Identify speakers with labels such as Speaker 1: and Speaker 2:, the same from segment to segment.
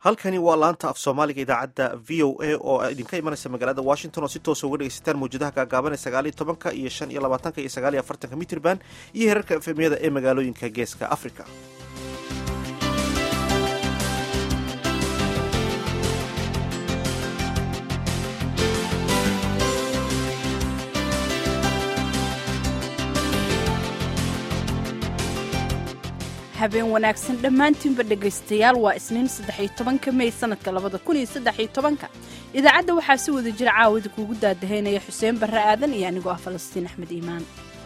Speaker 1: halkani waa laanta af soomaaliga idaacadda v o a oo idinka imanaysa magaalada washington oo si toosa uga dhegeysataan mawjadaha gaagaaban ee sagaaliyo tobanka iyo shan iyo labaatanka iyo sagaaliyo afartanka mitrban iyo herarka efemyada ee magaalooyinka geeska africa
Speaker 2: habeen wanaagsan dhammaantiinba dhegaystayaal waa isniin saddexiyo tobanka mey sanadka labada kun iyo saddexiyo tobanka idaacadda waxaa si wada jira caawida kuugu daadahaynaya xuseen barre aadan iyo anigoo ah falastiin axmed iimaan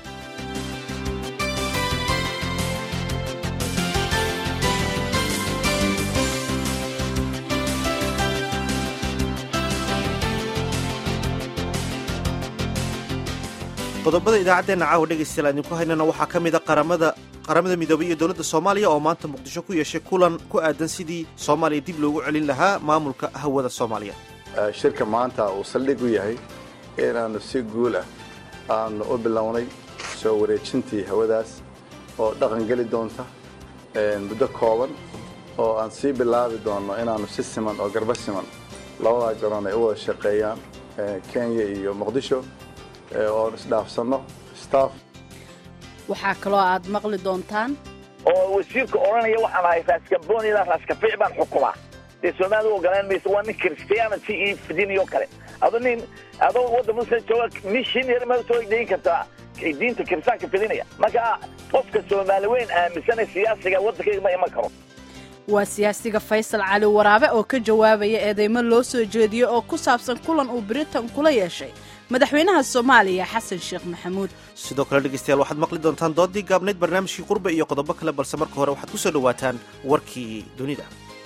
Speaker 1: qodobada idaacaddeena caawa dhegaystayaal aan idinku haynana waxaa ka mid a qaramada qaramada midoobay iyo dowladda soomaaliya oo maanta muqdisho ku yeeshay kulan ku aadan sidii soomaaliya dib loogu celin lahaa maamulka hawada soomaaliya
Speaker 3: shirka maanta uu saldhig u yahay inaannu si guul ah aanu u bilownay soo wareejintii hawadaas oo dhaqan geli doonta muddo kooban oo aan sii bilaabi doonno inaannu si siman oo garba siman labadaa garoon ay u wada shaqeeyaan kenya iyo muqdisho oon isdhaafsanno staff
Speaker 2: waxaa kaloo aad maqli doontaan
Speaker 4: oo wasiirka odhanaya waxaan ahay raaskaboon ilaa raaskafiic baan xukumaa dee soomaalida ogolaan maysa waa nin christianity iyo fidiniyo kale ado nin adoo wadda muslim jooga mishinary ma soo dayin kartaa diinta kiristaanka fidinaya marka qofka soomaali weyn aaminsana siyaasiga waddankayga ma iman karo
Speaker 2: waa siyaasiga faysal cali waraabe oo ka jawaabaya eedeymo loo soo jeediyo oo ku saabsan kulan uu britain kula yeeshay madaxweynaha soomaaliya xasan sheekh maxamuud
Speaker 1: sidoo kale dhegeystayaal waxaad maqli doontaan doodii gaabnayd barnaamijkii qurbe iyo qodobo kale balse marka hore waxaad ku soo dhowaataan warkii dunida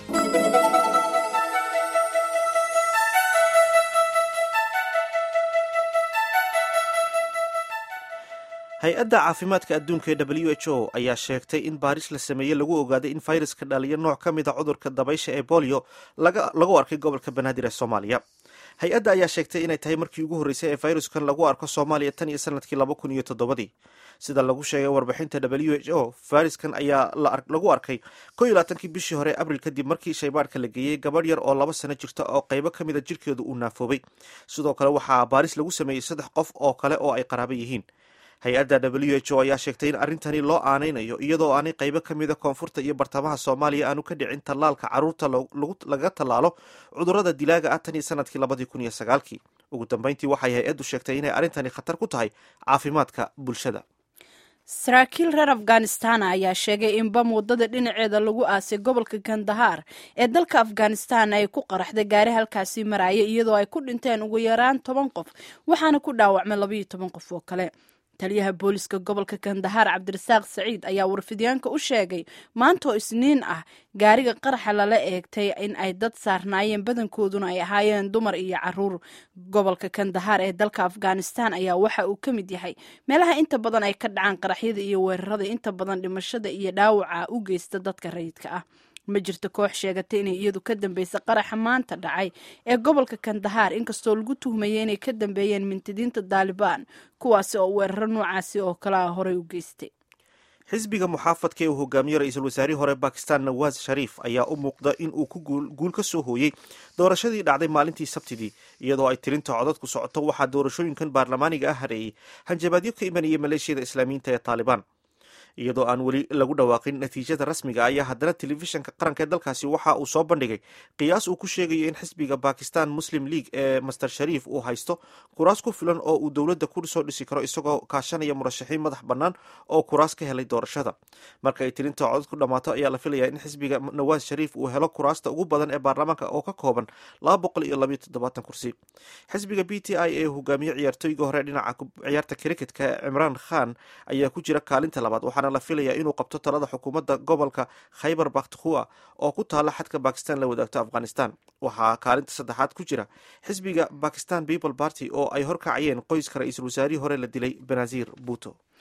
Speaker 1: hay-adda caafimaadka adduunka ee w h o ayaa sheegtay in baaris la sameeyey lagu ogaaday in fayraska dhaliya nooc ka mid a cudurka dabaysha ee bolio lagu arkay gobolka banaadir ee soomaaliya hay-adda ayaa sheegtay inay tahay markii ugu horreysay ee fayraskan lagu arko soomaaliya tan iyo sanadkii laba kun iyo toddobadii sida lagu sheegay warbixinta w h o fayraskan ayaa lagu arkay ko iyo labaatankii bishii hore abril kadib markii shaybaadhka la geeyey gabadh yar oo laba sano jirta oo qaybo ka mid a jirkeedu uu naafoobay sidoo kale waxaa baaris lagu sameeyey saddex qof oo kale oo ay qaraabo yihiin hay-adda w h o ayaa sheegtay in arrintani loo aanaynayo iyadoo aanay qaybo ka mida koonfurta iyo bartamaha soomaaliya aanu ka dhicin tallaalka carruurta laga tallaalo cudurrada dilaaga ah tan iyo sanadkii labadii kun iyo sagaalkii ugu dambeyntii waxay hay-addu sheegtay inay arrintani khatar ku tahay caafimaadka bulshada
Speaker 2: saraakiil reer afghanistan ayaa sheegay in bam waddada dhinaceeda lagu aasay gobolka kandahar ee dalka afghanistan ay ku qaraxday gaari halkaasi maraya iyadoo ay ku dhinteen ugu yaraan toban qof waxaana ku dhaawacmay labaiyo toban qof oo kale taliyaha booliska gobolka kandahar cabdirasaaq saciid ayaa warfidyaanka u sheegay maanta oo isniin ah gaariga qaraxa lala eegtay in ay dad saarnaayeen badankooduna ay ahaayeen dumar iyo caruur gobolka kandahar ee dalka afghanistan ayaa waxa uu ka mid yahay meelaha inta badan ay ka dhacaan qaraxyada iyo weerarada inta badan dhimashada iyo dhaawaca u geysta dadka rayidka ah ma jirto koox sheegatay inay iyadu ka dambeysay qaraxa maanta dhacay ee gobolka kandahar inkastoo lagu tuhmayay inay ka dambeeyeen mintidiinta daalibaan kuwaasi oo weeraro noocaasi oo kalea horey u geystay
Speaker 1: xisbiga muxaafadka ee uu hogaamiyo ra-iisul wasaarihii hore bakistan nawaas shariif ayaa u muuqda in uu ku guul ka soo hooyey doorashadii dhacday maalintii sabtidii iyadoo ay tirinta codadku socoto waxaa doorashooyinkan baarlamaaniga ah hareeyey hanjabaadyo ka imanaya maleeshiyada islaamiyiinta ee taalibaan iyadoo aan weli lagu dhawaaqin natiijada rasmiga ayaa haddana telefishanka qaranka ee dalkaasi waxa uu soo bandhigay qiyaas uu ku sheegayo in xisbiga bakistan muslim league ee master shariif uu haysto kuraas ku filan oo uu dowladda ku soo dhisi karo isagoo kaashanaya murashaxiin madax bannaan oo kuraas ka helay doorashada marka ay tirinta codad ku dhammaato ayaa la filayaa in xisbiga nawaas shariif uu helo kuraasta ugu badan ee baarlamaanka oo ka kooban laba boqol iyo labayo toddobaatan kursi xisbiga b t i ee hogaamiye ciyaartooyga hore dhinaca ciyaarta cricketka cimraan khan ayaa ku jira kaalinta labaad la filaya inuu qabto talada xukuumadda gobolka khaybar bakhtukhua oo ku taala xadka bakistan la wadaagto afghanistan waxaa kaalinta saddexaad ku jira xisbiga bakistan people party oo ay horkacayeen qoyska ra-iisul wasaarihii hore la dilay benazir buto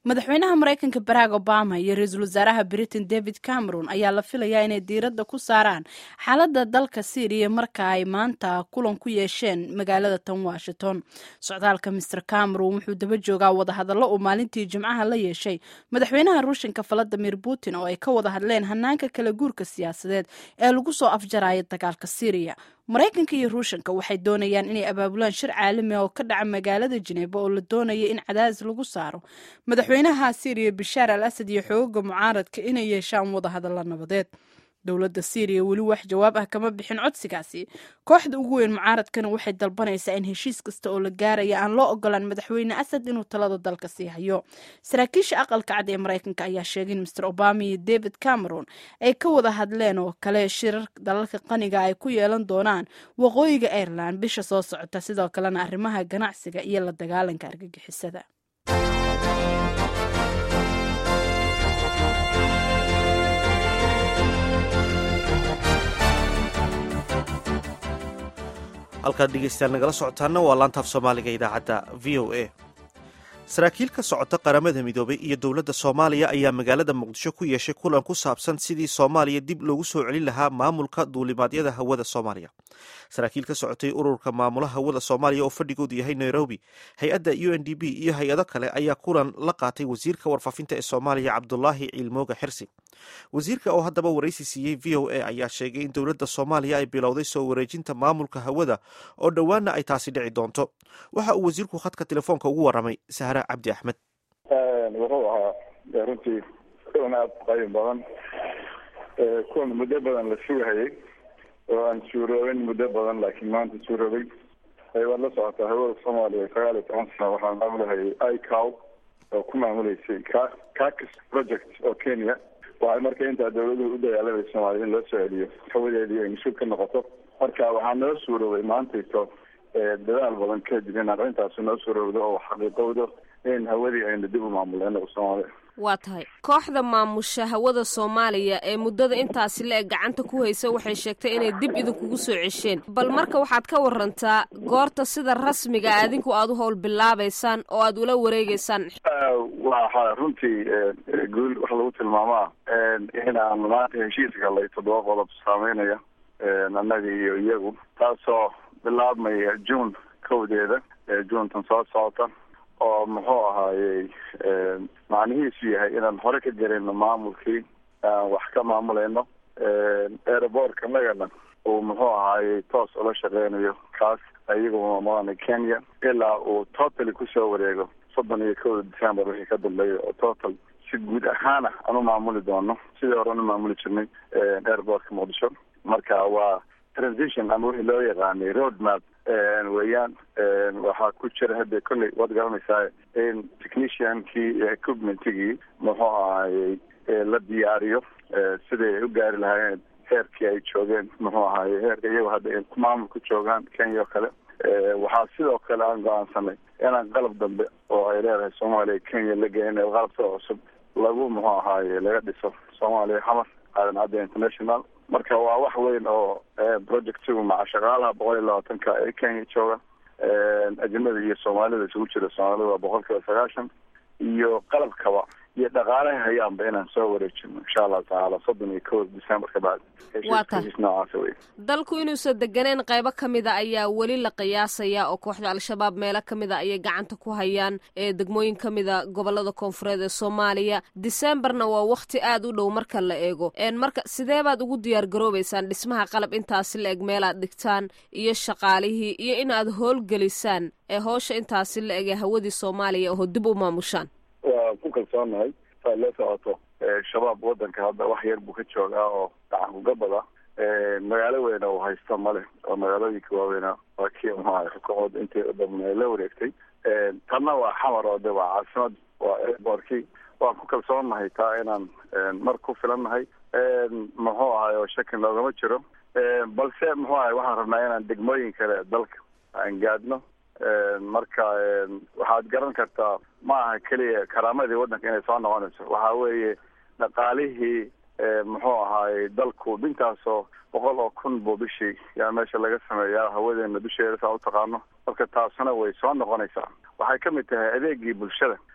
Speaker 2: madaxweynaha maraykanka barack obama iyo ra-iisul wasaaraha britain david cameron ayaa la filayaa inay diiradda ku saaraan xaaladda dalka syriya marka ay maanta kulan ku yeesheen magaalada tan washington socdaalka master cameron wuxuu daba joogaa wadahadallo uu maalintii jimcaha la yeeshay madaxweynaha ruushanka valadimir putin oo ay ka wada hadleen hanaanka kala guurka siyaasadeed ee lagu soo afjaraya dagaalka syriya maraykanka iyo ruushanka waxay doonayaan inay abaabulaan shir caalami oo ka dhaca magaalada jineeba oo la doonaya in cadaadis lagu saaro madaxweynaha syriya bashaar al asad iyo xooga mucaaradka inay yeeshaan wadahadalla nabadeed dowladda syriya weli wax jawaab ah kama bixin codsigaasi kooxda ugu weyn mucaaradkana waxay dalbanaysaa in heshiis kasta oo la gaaraya aan loo ogolaan madaxweyne asad inuu talada dalka sii hayo saraakiisha aqalka cad ee maraykanka ayaa sheegay in master obama iyo david cameron ay ka wada hadleen oo kale shirar dalalka qaniga ay ku yeelan doonaan waqooyiga ireland bisha soo socota sidoo kalena arrimaha ganacsiga iyo la dagaalanka argagixisada
Speaker 1: halkaad dhegeystayaal nagala socotaana waa laantaaf soomaaliga idaacadda v o a saraakiil ka socota qaramada midoobay iyo dowladda soomaaliya ayaa magaalada muqdisho ku yeeshay kulan ku saabsan sidii soomaaliya dib loogu soo celin lahaa maamulka duulimaadyada hawada soomaaliya saraakiil ka socotay ururka maamulaha hawada soomaaliya oo fadhigoodu yahay nairobi hay-adda u n d b iyo hay-ado kale ayaa kulan la qaatay wasiirka warfaafinta ee soomaaliya cabdulaahi ciilmooga xirsi wasiirka oo haddaba waraysi siiyey v o a ayaa sheegay in dowladda soomaaliya ay bilowday soo wareejinta maamulka hawada oo dhowaana ay taasi dhici doonto waxa uu wasiirku khadka telefoonka ugu waramay sahra cabdi axmed
Speaker 5: wuxuu ahaa runtii kulan aada qayb badan kuwan muddo badan la sugahayay oo aan suuroobin muddo badan laakiin maanta suuroobay waad la socotaa hawada soomaaliya sagaal iyo toban sano waxaa maamulahayay icow oo ku maamuleysay ka cacus project oo kenya waxay marka intaa dawladuhu u dagaalamay soomaaliya in loo soo celiyo hawadeedii ay mas-uul ka noqoto marka waxaa noo suuroobay maantayto dadaal badan kadib in arrintaasi noo suurowdo oo xaqiiqowdo in hawadii aynu dib u maamuleyno soomaaliya
Speaker 6: waa tahay kooxda maamusha hawada soomaaliya ee muddada intaasi le-eg gacanta ku haysa waxay sheegtay inay dib idinkugu soo cesheen bal marka waxaad ka warantaa goorta sida rasmiga adinku aada u howl bilaabaysaan oo aada ula wareegeysaan
Speaker 5: waxa runtii guul wax lagu tilmaamaa inaan maanta heshiis galay toddoba qodob saameynaya annaga iyo iyagu taasoo bilaabmaya june kowdeeda juntan soo socota oo muxuu ahaayey macnihiisu yahay inaan hore ka gelino maamulkii aan wax ka maamuleyno airbortka nagana uu muxuu ahaayey toos ula shaqeynayo kaas ayagu maamulana kenya ilaa uu totally kusoo wareego soddon iyo kowda december wixii ka dambeeya oo total si guud ahaana aan u maamuli doono sidii hore aan u maamuli jirnay airbortka muqdisho marka waa transition ama wixii loo yaqaanay road map weeyaan waxaa ku jira hadda kolley waad garanaysaa in techniciankii iyo equipmentigii muxuu ahaayey la diyaariyo siday ay u gaari lahaayeen heerkii ay joogeen muxuu ahaayey heerka iyago hadda ay maamul ku joogaan kenya oo kale waxaa sidoo kale aan go-aansanay inaan qalab dambe oo ay leedahay soomaaliya kenya la geyn qalab soo cusub lagu muxuu ahaaye laga dhiso soomaaliya xamar aadan cadde international marka waa wax weyn oo projectigu maca shaqaalaha boqol iyo labaatanka ee kenya jooga ajnada iyo soomaalida isugu jira soomaalida waa boqol kiiba sagaashan iyo qalabkaba iyo dhaqaalaha hayaanba inaan soo wareejino insha allahu tacaala soddon iyo kow december ka bacdi
Speaker 6: waa tahay
Speaker 5: noocaasa wey
Speaker 6: dalku inuusan deganeen qaybo ka mid a ayaa weli la qiyaasaya oo kooxda al-shabaab meelo ka mid a ayay gacanta ku hayaan ee degmooyin ka mid a gobolada koonfureed ee soomaaliya decemberna waa wakti aada u dhow marka la eego marka sidee baad ugu diyaar garoobeysaan dhismaha qalab intaasi la eg meelaad dhigtaan iyo shaqaalihii iyo in aad howlgelisaan ee howsha intaasi la eg ee hawadii soomaaliya oo dib u maamushaan
Speaker 5: waa ku kalsoonahay saad la socoto shabaab wadanka hadda wax yar buu ka joogaa oo gacan kugabada magaalo weyna uu haysto male oo magaalooyinka waaweyna waa kii muxuaha xukuumada intii dhabna la wareegtay tanna waa xamar oo de waa caasimad waa airbortkii waan ku kalsoonahay taa inaan mar ku filannahay muxuu ahay oo shaki noogama jiro balse muxuu ahay waxaan rabnaa inaan degmooyin kale dalka aan gaadhno marka waxaad garan kartaa ma aha keliya karaamadii waddanka inay soo noqonayso waxa weeye dhaqaalihii muxuu ahaayey dalku dhintaasoo boqol oo kun buu bishii yaa meesha laga sameeyaa hawadeena dusheeda saa utaqaano marka taasuna way soo noqonaysaa waxay ka mid tahay adeegii bulshada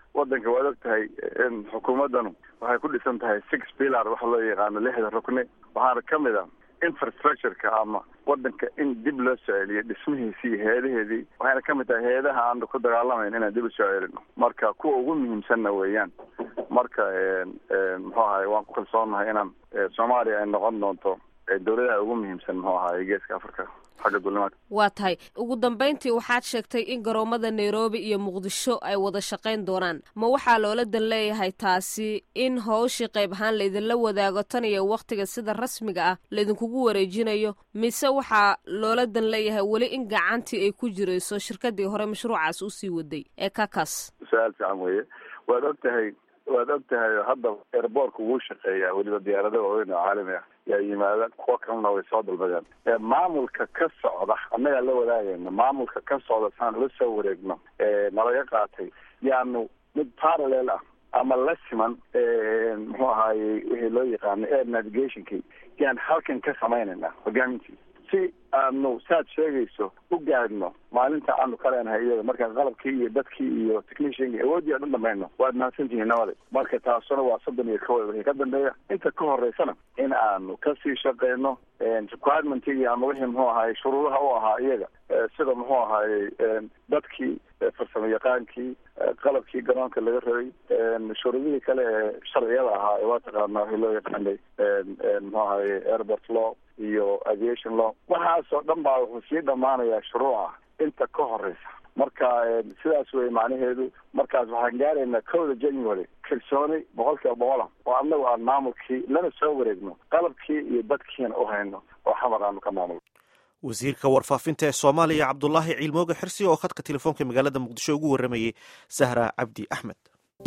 Speaker 5: wadanka waad og tahay in xukuumaddanu waxay ku dhisan tahay six pillar waxa loo yaqaano lixda rukni waxaana ka mid a infrastructureka ama wadanka in dib loo soo celiyo dhismihiisii iyo heedaheedii waxayna ka mid tahay heedaha aanu ku dagaalamayn inaan dib u soo celino marka kuwa ugu muhiimsanna weeyaan marka muxuu ahaye waan ku kalsoonahay inaan soomaaliya ay noqon doonto dawladaha ugu muhiimsan muxuu ahaye geeska africa xagga dulimaadka
Speaker 6: waa tahay ugu dambayntii waxaad sheegtay in garoomada nairobi iyo muqdisho ay wada shaqayn doonaan ma waxaa loola dan leeyahay taasi in howshii qayb ahaan laydinla wadaago tan iyo wakhtiga sida rasmiga ah laydinkugu wareejinayo mise waxaa loola dan leeyahay weli in gacantii ay ku jirayso shirkadii hore mashruucaas usii waday ee kakas
Speaker 5: su-aal fiican weeye waad og tahay waad og tahay hadda airboortka wuu shaqeeyaa weliba diyaarada waaweyn oo caalami ah yaa yimaada kuwa kalena way soo dalbadeen maamulka ka socda annagaa la wadaagayna maamulka ka socda saan ula soo wareegno nalaga qaatay yaanu mid parallel ah ama la siman muxuu ahaaye wixii loo yaqaano air navigationki yaan halkan ka samaynayna hogaamintii si aanu saad sheegayso u gaadhno maalinta aanu ka leenahay iyaga markaan qalabkii iyo dadkii iyo technicianki awooddii aan u dhamayno waad mahadsantihiin nabada marka taasuna waa soddon iyo kow wixii ka dambeeya inta ka horeysana in aanu kasii shaqeyno requirementiga ama wixii muxuu ahaye shuruudaha u ahaa iyaga sida muxuu ahaye dadkii farsamo yaqaankii qalabkii garoonka laga rabay shuruudihii kale ee sharciyada ahaa ee waa taqaanaa wixii loo yaqaanay muxuu ahaye airport law iyo aviation law waxaasoo dhan baa wuxuu sii dhammaanayaa shuruuca inta ka horeysa marka sidaas wey macnaheedu markaas waxaan gaaraynaa kowda january kalsooni boqol kiiba boqola oo annagu aan maamulkii lana soo wareegno qalabkii iyo dadkiina u hayno oo xamar aanu ka maamulno
Speaker 1: wasiirka warfaafinta ee soomaaliya cabdulaahi ciilmooge xirsi oo khadka telefoonka magaalada muqdisho ugu warramayey sahra cabdi axmed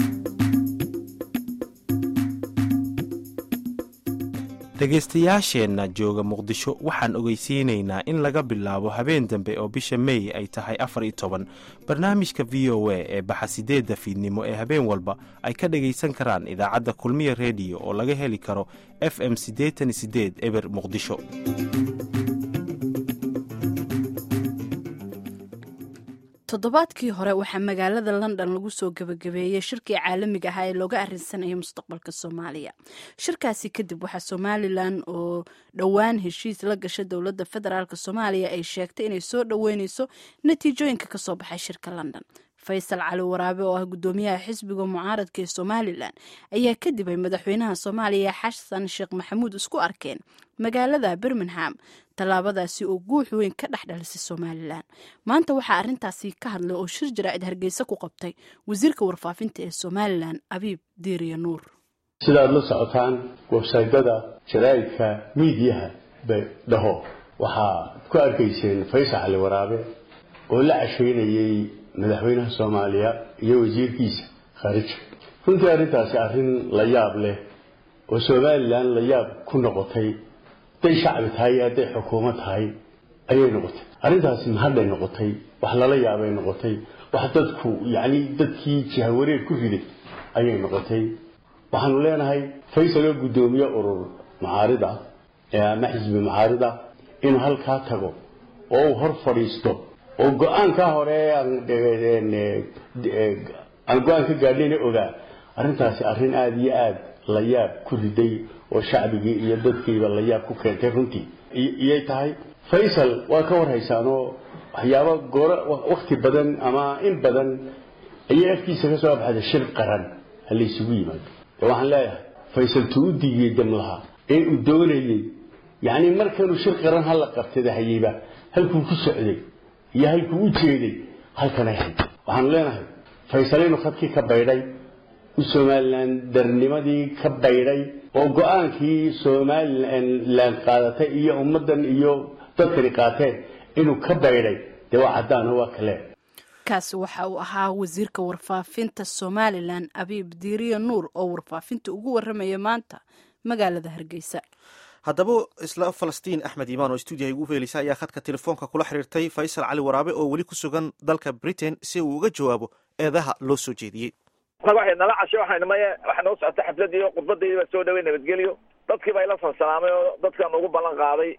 Speaker 7: dhegaystayaasheenna jooga muqdisho waxaan ogeysiinaynaa in laga bilaabo habeen dambe oo bisha mey ay tahay afar iyo toban barnaamijka v o a ee baxa sideedda fiidnimo ee habeen walba ay ka dhagaysan karaan idaacadda kulmiya rediyo oo laga heli karo f m siddeetan iyo sideed eber muqdisho
Speaker 2: toddobaadkii hore waxaa magaalada london lagu soo gebagabeeyey shirkii caalamiga ahaa ee looga arinsanayay mustaqbalka soomaaliya shirkaasi kadib waxaa somalilan oo dhowaan heshiis la gasha dowladda federaalk soomaaliya ay sheegtay inay soo dhoweyneyso natiijooyinka kasoo baxay shirka london faysal cali waraabe oo ah guddoomiyaha xisbiga mucaaradka ee somalilan ayaa kadib ay madaxweynaha soomaaliya xasan sheekh maxamuud isku arkeen magaalada birmingham tallaabadaasi oo guux weyn ka dhex dhalisay somalilan maanta waxaa arrintaasi ka hadlay oo shir jaraa'id hargeysa ku qabtay wasiirka warfaafinta ee somalilan abiib diiriya nuur
Speaker 8: sidaad la socotaan websaydyada jaraa'idka miidiyaha bay dhaho waxaad ku arkayseen faysal cali waraabe oo la casheynayay madaxweynaha soomaaliya iyo wasiirkiisa khaarija runtii arrintaasi arrin la yaab leh oo somalilan la yaab ku noqotay hadday shacbi tahay iyo hadday xukuumad tahay ayay noqotay arrintaasi mahadhay noqotay wax lala yaabay noqotay wax dadku yacni dadkii jihawareer ku riday ayay noqotay waxaanu leenahay faysal oo guddoomiye urur mucaarida ama xisbi mucaarida inuu halkaa tago oo uu hor fadhiisto oo go-aankaa hore aan go-aan ka gaadhayna ogaa arrintaasi arrin aada iyo aada la yaab ku riday oo shacbigii iyo dadkiiba la yaab ku keentay runtii iyay tahay faysal waa ka warhaysaanoo waxyaabo gooro wakti badan ama in badan ayay afkiisa ka soo baxday shir qaran ha laysugu yimaado de waxaan leeyahay faysal tuu u digiyey damlaha ee uu doonayey yacni markanuu shir qaran hala qabtada hayeyba halkuu ku socday iyo halkuu u jeeday halkanay hayd waxaanu leenahay faysal inuu khadkii ka baydhay u somalilan darnimadii ka baydhay oo go-aankii somalilan qaadatay iyo ummaddan iyo dadkani qaateen inuu ka baydhay dee waa caddaano waa kale
Speaker 2: kaasi waxa uu ahaa wasiirka warfaafinta somalilan abiib diiriya nuur oo warfaafinta ugu waramaya maanta magaalada hargeysa
Speaker 1: haddaba isla falastiin axmed imaan oo stuudiyaha ugu feelisa ayaa khadka telefoonka kula xiriirtay faysal cali waraabe oo weli ku sugan dalka britain si uu uga jawaabo eedaha loo soo jeediyey
Speaker 4: waxay nala cashay waxaynu maye waxay noo socotay xafladii oo khudbadii baa soo dhaway nabadgelyo dadkii baa ila salsalaamay oo dadkan ugu ballan qaaday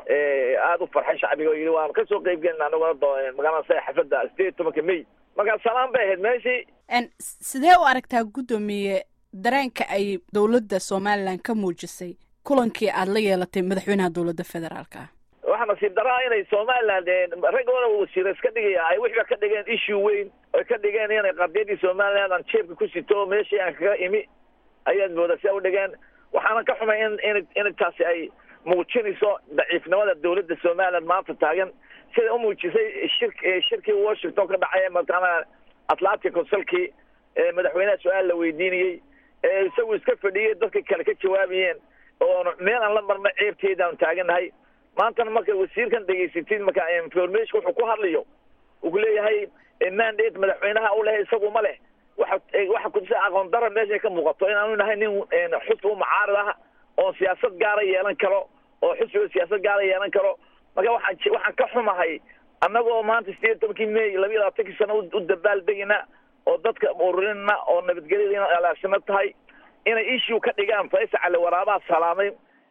Speaker 4: aada u farxay shacbiga oo yidhi waan kasoo qayb gelina anaguna magaalada sa xafladda sideed iyo tobanka may markaa salaan bay ahayd meeshii
Speaker 2: sidee u aragtaa guddoomiye dareenka ay dowladda somalilan ka muujisay kulankii aada la yeelatay madaxweynaha dowladda federaalka ah
Speaker 4: waxaa nasiib daraa inay somaliland raggooda wasiira iska dhigaya ay wixiba ka dhigeen issue weyn oy ka dhigeen inay qardiyadii somaliland aan jeebka ku sito meeshii aan kaga imi ayaad moodaa si a u dhigeen waxaana ka xumay in in in taasi ay muujinayso daciifnimada dowladda somaliland maanta taagan siday u muujisay shir shirkii washington ka dhacay mataqaana atlantic consulkii madaxweynaha su-aal la weydiinayey isagu iska fadhiyey dadka kale ka jawaabayeen oo meel aan la marna ceebteedaan taagannahay maantana marka wasiirkan dhegaysatid marka information wuxuu ku hadlayo uu ku leeyahay mandate madaxweynaha u leh isagu ma leh waxa waxa kudisa aqoon dara meesha ka muuqato inaanu nahay nin xusbi u mucaarad ah oo siyaasad gaara yeelan karo oo xusbiga siyaasad gaara yeelan karo marka waxaan waxaan ka xumahay annagoo maanta sideed iyo tobankii may labiyo labaatankii sano u dabaaldegina oo dadka ururinna oo nabadgelyada alaashano tahay inay issue ka dhigaan faysal cali waraabaha salaamay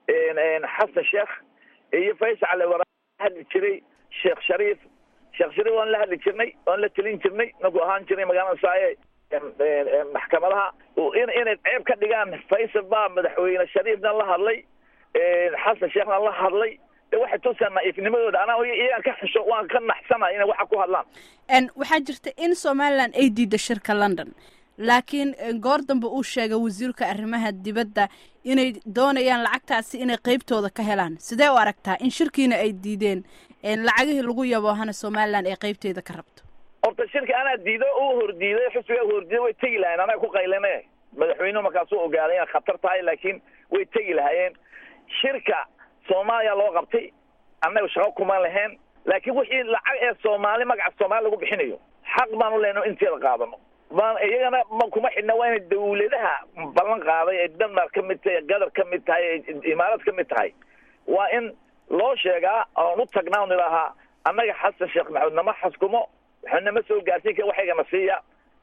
Speaker 4: xasan sheekh iyo faysal cali waraaba hadli jiray sheekh shariif sheekh shariif waan la hadli jirnay waan la telin jirnay nagu ahaan jiray magaalada saaye maxkamadaha inay ceeb ka dhigaan faysal baa madaxweyne shariifna la hadlay xasan sheekhna la hadlay de waxay tusaa naiifnimadooda anaa iyagaan ka xisho waan ka naxsana inay waxa ku hadlaan
Speaker 2: waxaa jirta in somalilan ay diida shirka london laakiin goor dambe uu sheegay wasiirka arrimaha dibadda inay doonayaan lacagtaasi inay qeybtooda ka helaan sidee u aragtaa in shirkiina ay diideen lacagihii lagu yaboohana somalilan ay qeybteeda ka rabto
Speaker 4: horta shirka anaa diido u hordiiday xusbiga hordiiday way tegi lahayen anaga ku qaylane madaxweynuhu markaasuu ogaaday inay khatar tahay laakiin way tegi lahaayeen shirka soomaaliya loo qabtay annaga shaqo kuma lahayn laakiin wixii lacag ee soomaali magaca soomaali lagu bixinayo xaq baanu lehno inteeda qaadano baan iyagana ma kuma xidhna waa inay dawladaha ballan qaaday ee denmark ka mid tahay gadar ka mid tahay ee imaarad ka mid tahay waa in loo sheegaa oon u tagnaa on idhaahaa annaga xasan sheekh maxamed nama xaskumo waxaa nama soo gaarsiin kara waxaygana siiya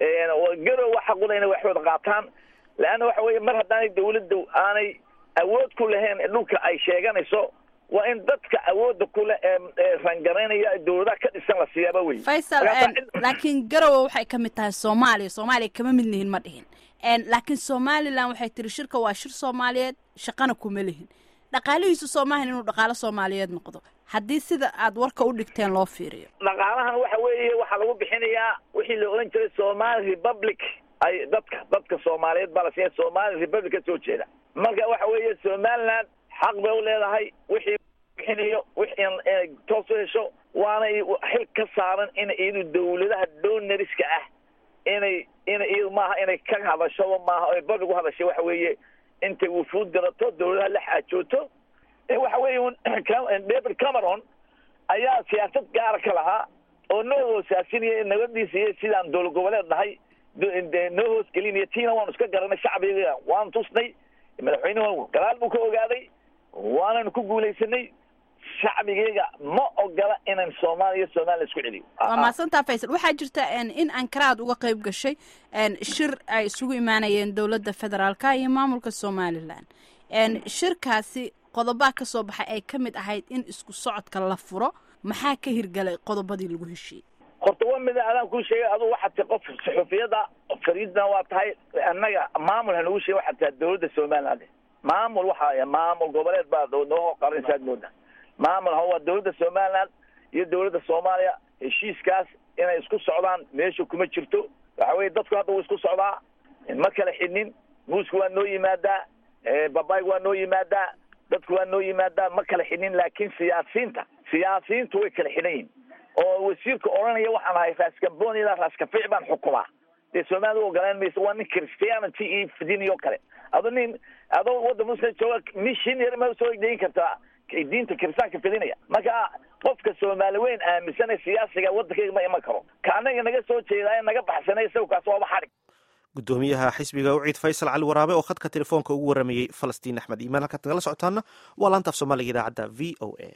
Speaker 4: garowa xaquna inay waxooda qaataan leanna waxa weeye mar haddaanay dawladda aanay awood ku lahayn dhulka ay sheeganayso waa in dadka awoodda kule ee rangaraynaya dawladaha ka dhisan la siiyaaba wey
Speaker 2: faysal laakiin garowe waxay ka mid tahay soomaaliya soomaaliya kama mid lihin ma dhihin laakiin somalilan waxay tiri shirka waa shir soomaaliyeed shaqana kuma lihin dhaqaalihiisu soomahan inuu dhaqaalo soomaaliyeed noqdo haddii sida aad warka u dhigteen loo fiiriyo
Speaker 4: dhaqaalahan waxa weeye waxaa lagu bixinayaa wixii la odhan jiray somali republic ay dadka dadka soomaaliyeed baa la siiya somali republic ka soo jeeda marka waxa weeye somaliland xaq bay u leedahay wixii bixinayo wixii inay toos u hesho waanay xil ka saaran in iyadu dawladaha donoriska ah inay in iyadu maaha inay ka hadasho maaha oy public u hadashay waxa weeye intay wufuud garato dawladaha la xaajooto waxa weeye david cameron ayaa siyaasad gaara ka lahaa oo noo hoosaasinaya nabadiisa iyo sidaan dowlad goboleed nahay noo hoosgelinaya tiina waanu iska garanay shacbiga waanu tusnay madaxweynuhu gadaal buu ka ogaaday waananu ku guulaysanay shacbigeyga ma ogola inan soomaaliya somaliya isku celiyo
Speaker 2: waa mahadsantaa faysal waxaa jirta in ankaraad uga qayb gashay shir ay isugu imaanayeen dowladda federaalka iyo maamulka somalilan shirkaasi qodobaa ka soo baxay ay ka mid ahayd in isku socodka la furo maxaa ka hirgalay qodobadii lagu heshiiyey
Speaker 4: horta waa mida adaan kuu sheegay aduu waxaad tahay qof saxuufiyada fariidna waa tahay annaga maamul hanagu sheegay waxaad tahay dawladda somaliland maamul waxa maamul goboleed baa noo qarinsaad mooda maamul ha waa dawladda somaliland iyo dawladda soomaaliya heshiiskaas inay isku socdaan meesha kuma jirto waxa weye dadku hadda wuu isku socdaa ma kala xidhnin muuska waa noo yimaadaa babayg waa noo yimaadaa dadku waa noo yimaadaa ma kala xidhnin laakiin siyaasiyiinta siyaasiyiintu way kala xidhan yihin oo wasiirka odhanaya waxaan ahay raaskambon ilaa raaskafiic baan xukumaa dee soomaalida u ogolaan maysa waa nin christianity iyo fidiniyo kale ado nin adoo wadda muslim jooga mishin yar ma soo deyin kartaa diinta kiristaanka fidinaya marka qofka soomaali weyn aaminsanay siyaasiga waddankayga ma iman karo ka anaga naga soo jeedaa naga baxsanay isaga kaas waaba xadhig
Speaker 1: gudoomiyaha xisbiga uciid faysal cali waraabe oo khadka telefoonka ugu waramayey falastiin axmed iimaan halkaad nagala socotaana waa laantaaf soomaaliga idaacadda v o a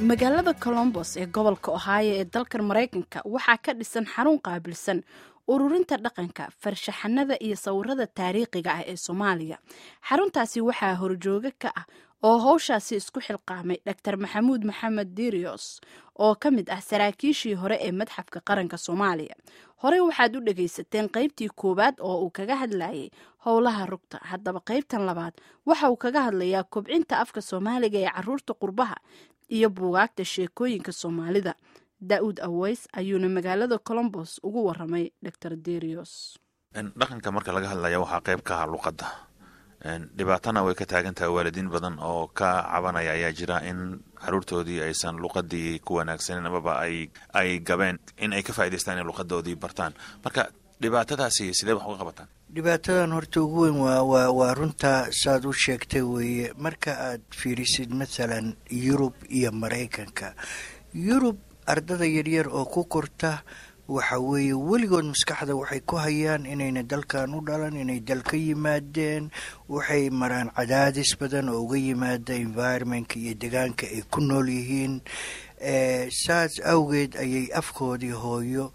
Speaker 2: magaalada colombos ee gobolka ohaayo ee dalkan maraykanka waxaa ka dhisan xarun qaabilsan ururinta dhaqanka farshaxanada iyo sawirada taariikhiga ah ee soomaaliya xaruntaasi waxaa horjooga ka ah oo howshaasi isku xilqaamay dor maxamuud maxamed dirios oo ka mid ah saraakiishii hore ee madxafka qaranka soomaaliya horey waxaad u dhagaysateen qaybtii koowaad oo uu kaga hadlayay howlaha rugta haddaba qaybtan labaad waxa uu kaga hadlayaa kobcinta afka soomaaliga ee caruurta qurbaha iyo buugaagta sheekooyinka soomaalida da-uud aweys ayuuna magaalada colombos ugu waramay dor derios
Speaker 9: dhaqanka marka laga hadlaya waxaa qayb ka ah luqadda dhibaatana way ka taagan tahay waalidiin badan oo ka cabanaya ayaa jira in caruurtoodii aysan luqadii ku wanaagsanin amaba ay ay gabeen in ay ka faa'idaystaan in luqadoodii bartaan marka dhibaatadaasi sidee wax uga qabataan
Speaker 10: dhibaatadan horta ugu weyn waa waa waa runtaa saad u sheegtay weeye marka aad fiirisid mathalan yurub iyo maraykanka yurub ardada yaryar oo ku korta waxa weeye weligood maskaxda waxay ku hayaan inayna dalkan u dhalan inay dal ka yimaadeen waxay maraan cadaadis badan oo uga yimaada environmentka iyo degaanka ay ku nool yihiin saas awgeed ayay afkoodii hooyo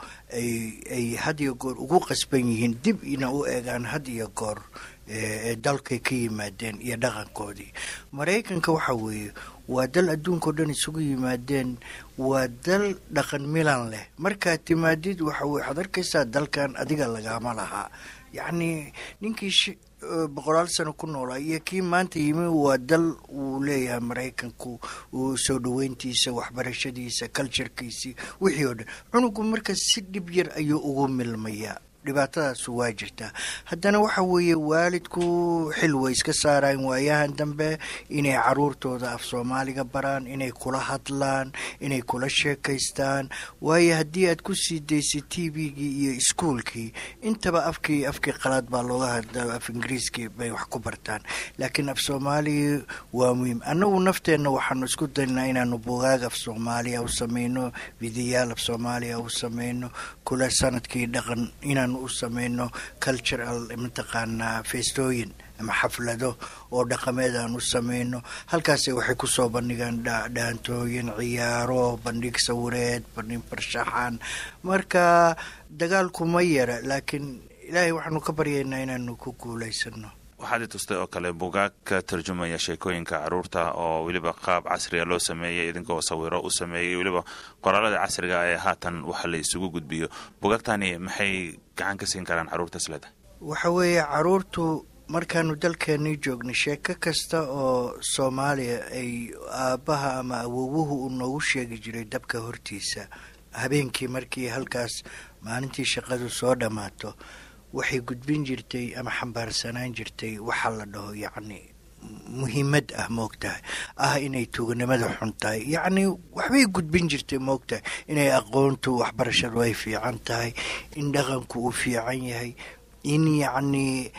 Speaker 10: ay had iyo goor ugu qasban yihiin dib ina u eegaan had iyo goor ee dalkay ka yimaadeen iyo dhaqankoodii maraykanka waxa weeye waa dal adduunkao dhan isugu yimaadeen waa dal dhaqan milan leh markaad timaadid waxa weye waxaad arkaysaa dalkan adiga lagama lahaa yacnii ninkii boqolaal sano ku noolaa iyo kii maanta yimi waa dal uu leeyahay maraykanku uu soo dhaweyntiisa waxbarashadiisa culturkiisii wixii oo dhan cunugu marka si dhib yar ayuu ugu milmayaa dhibaatadaasu waa jirtaa haddana waxa weeye waalidku xil way iska saaraan waayahan dambe inay caruurtooda af soomaaliga baraan inay kula hadlaan inay kula sheekaystaan waayo haddii aad ku sii daysid t v-gii iyo iskuolkii intaba afkii afkii qalaad baa looga hadla af ingiriiskii bay wax ku bartaan laakiin af soomaaligii waa muhiim annagu nafteenna waxaanu isku daynaa inaanu bugaag af soomaaliya u sameyno vidiyaal af soomaaliya u sameyno kula sanadkii dhaqan inaan u sameyno cultural mataqaanaa feestooyin ama xaflado oo dhaqameed aan u sameyno halkaase waxay kusoo bandhigaan dhaantooyin ciyaaro bandhig sawireed bandhig farshaxan marka dagaalku ma yara laakiin ilaahay waxaanu ka baryaynaa inaanu ku guulaysano
Speaker 9: waxaad i tustay oo kale bugaag ka tarjumaya sheekooyinka caruurta oo weliba qaab casriga loo sameeyey idinkoo sawiro u sameeyey weliba qoraalada casriga ee haatan waxa la isugu gudbiyo bugaagtani maxay gacan ka siin karaan caruurta sleda
Speaker 10: waxa weeye caruurtu markaanu dalkeenii joognay sheeko kasta oo soomaaliya ay aabbaha ama awowuhu uu noogu sheegi jiray dabka hortiisa habeenkii markii halkaas maalintii shaqadu soo dhammaato waxay gudbin jirtay ama xambaarsanaan jirtay waxaa la dhaho yacni muhiimad ah moogtahay ah inay tuuganimada xun tahay yacni waxbay gudbin jirtay moogtahay inay aqoontu waxbarashadu ay fiican tahay in dhaqanku uu fiican yahay in yacni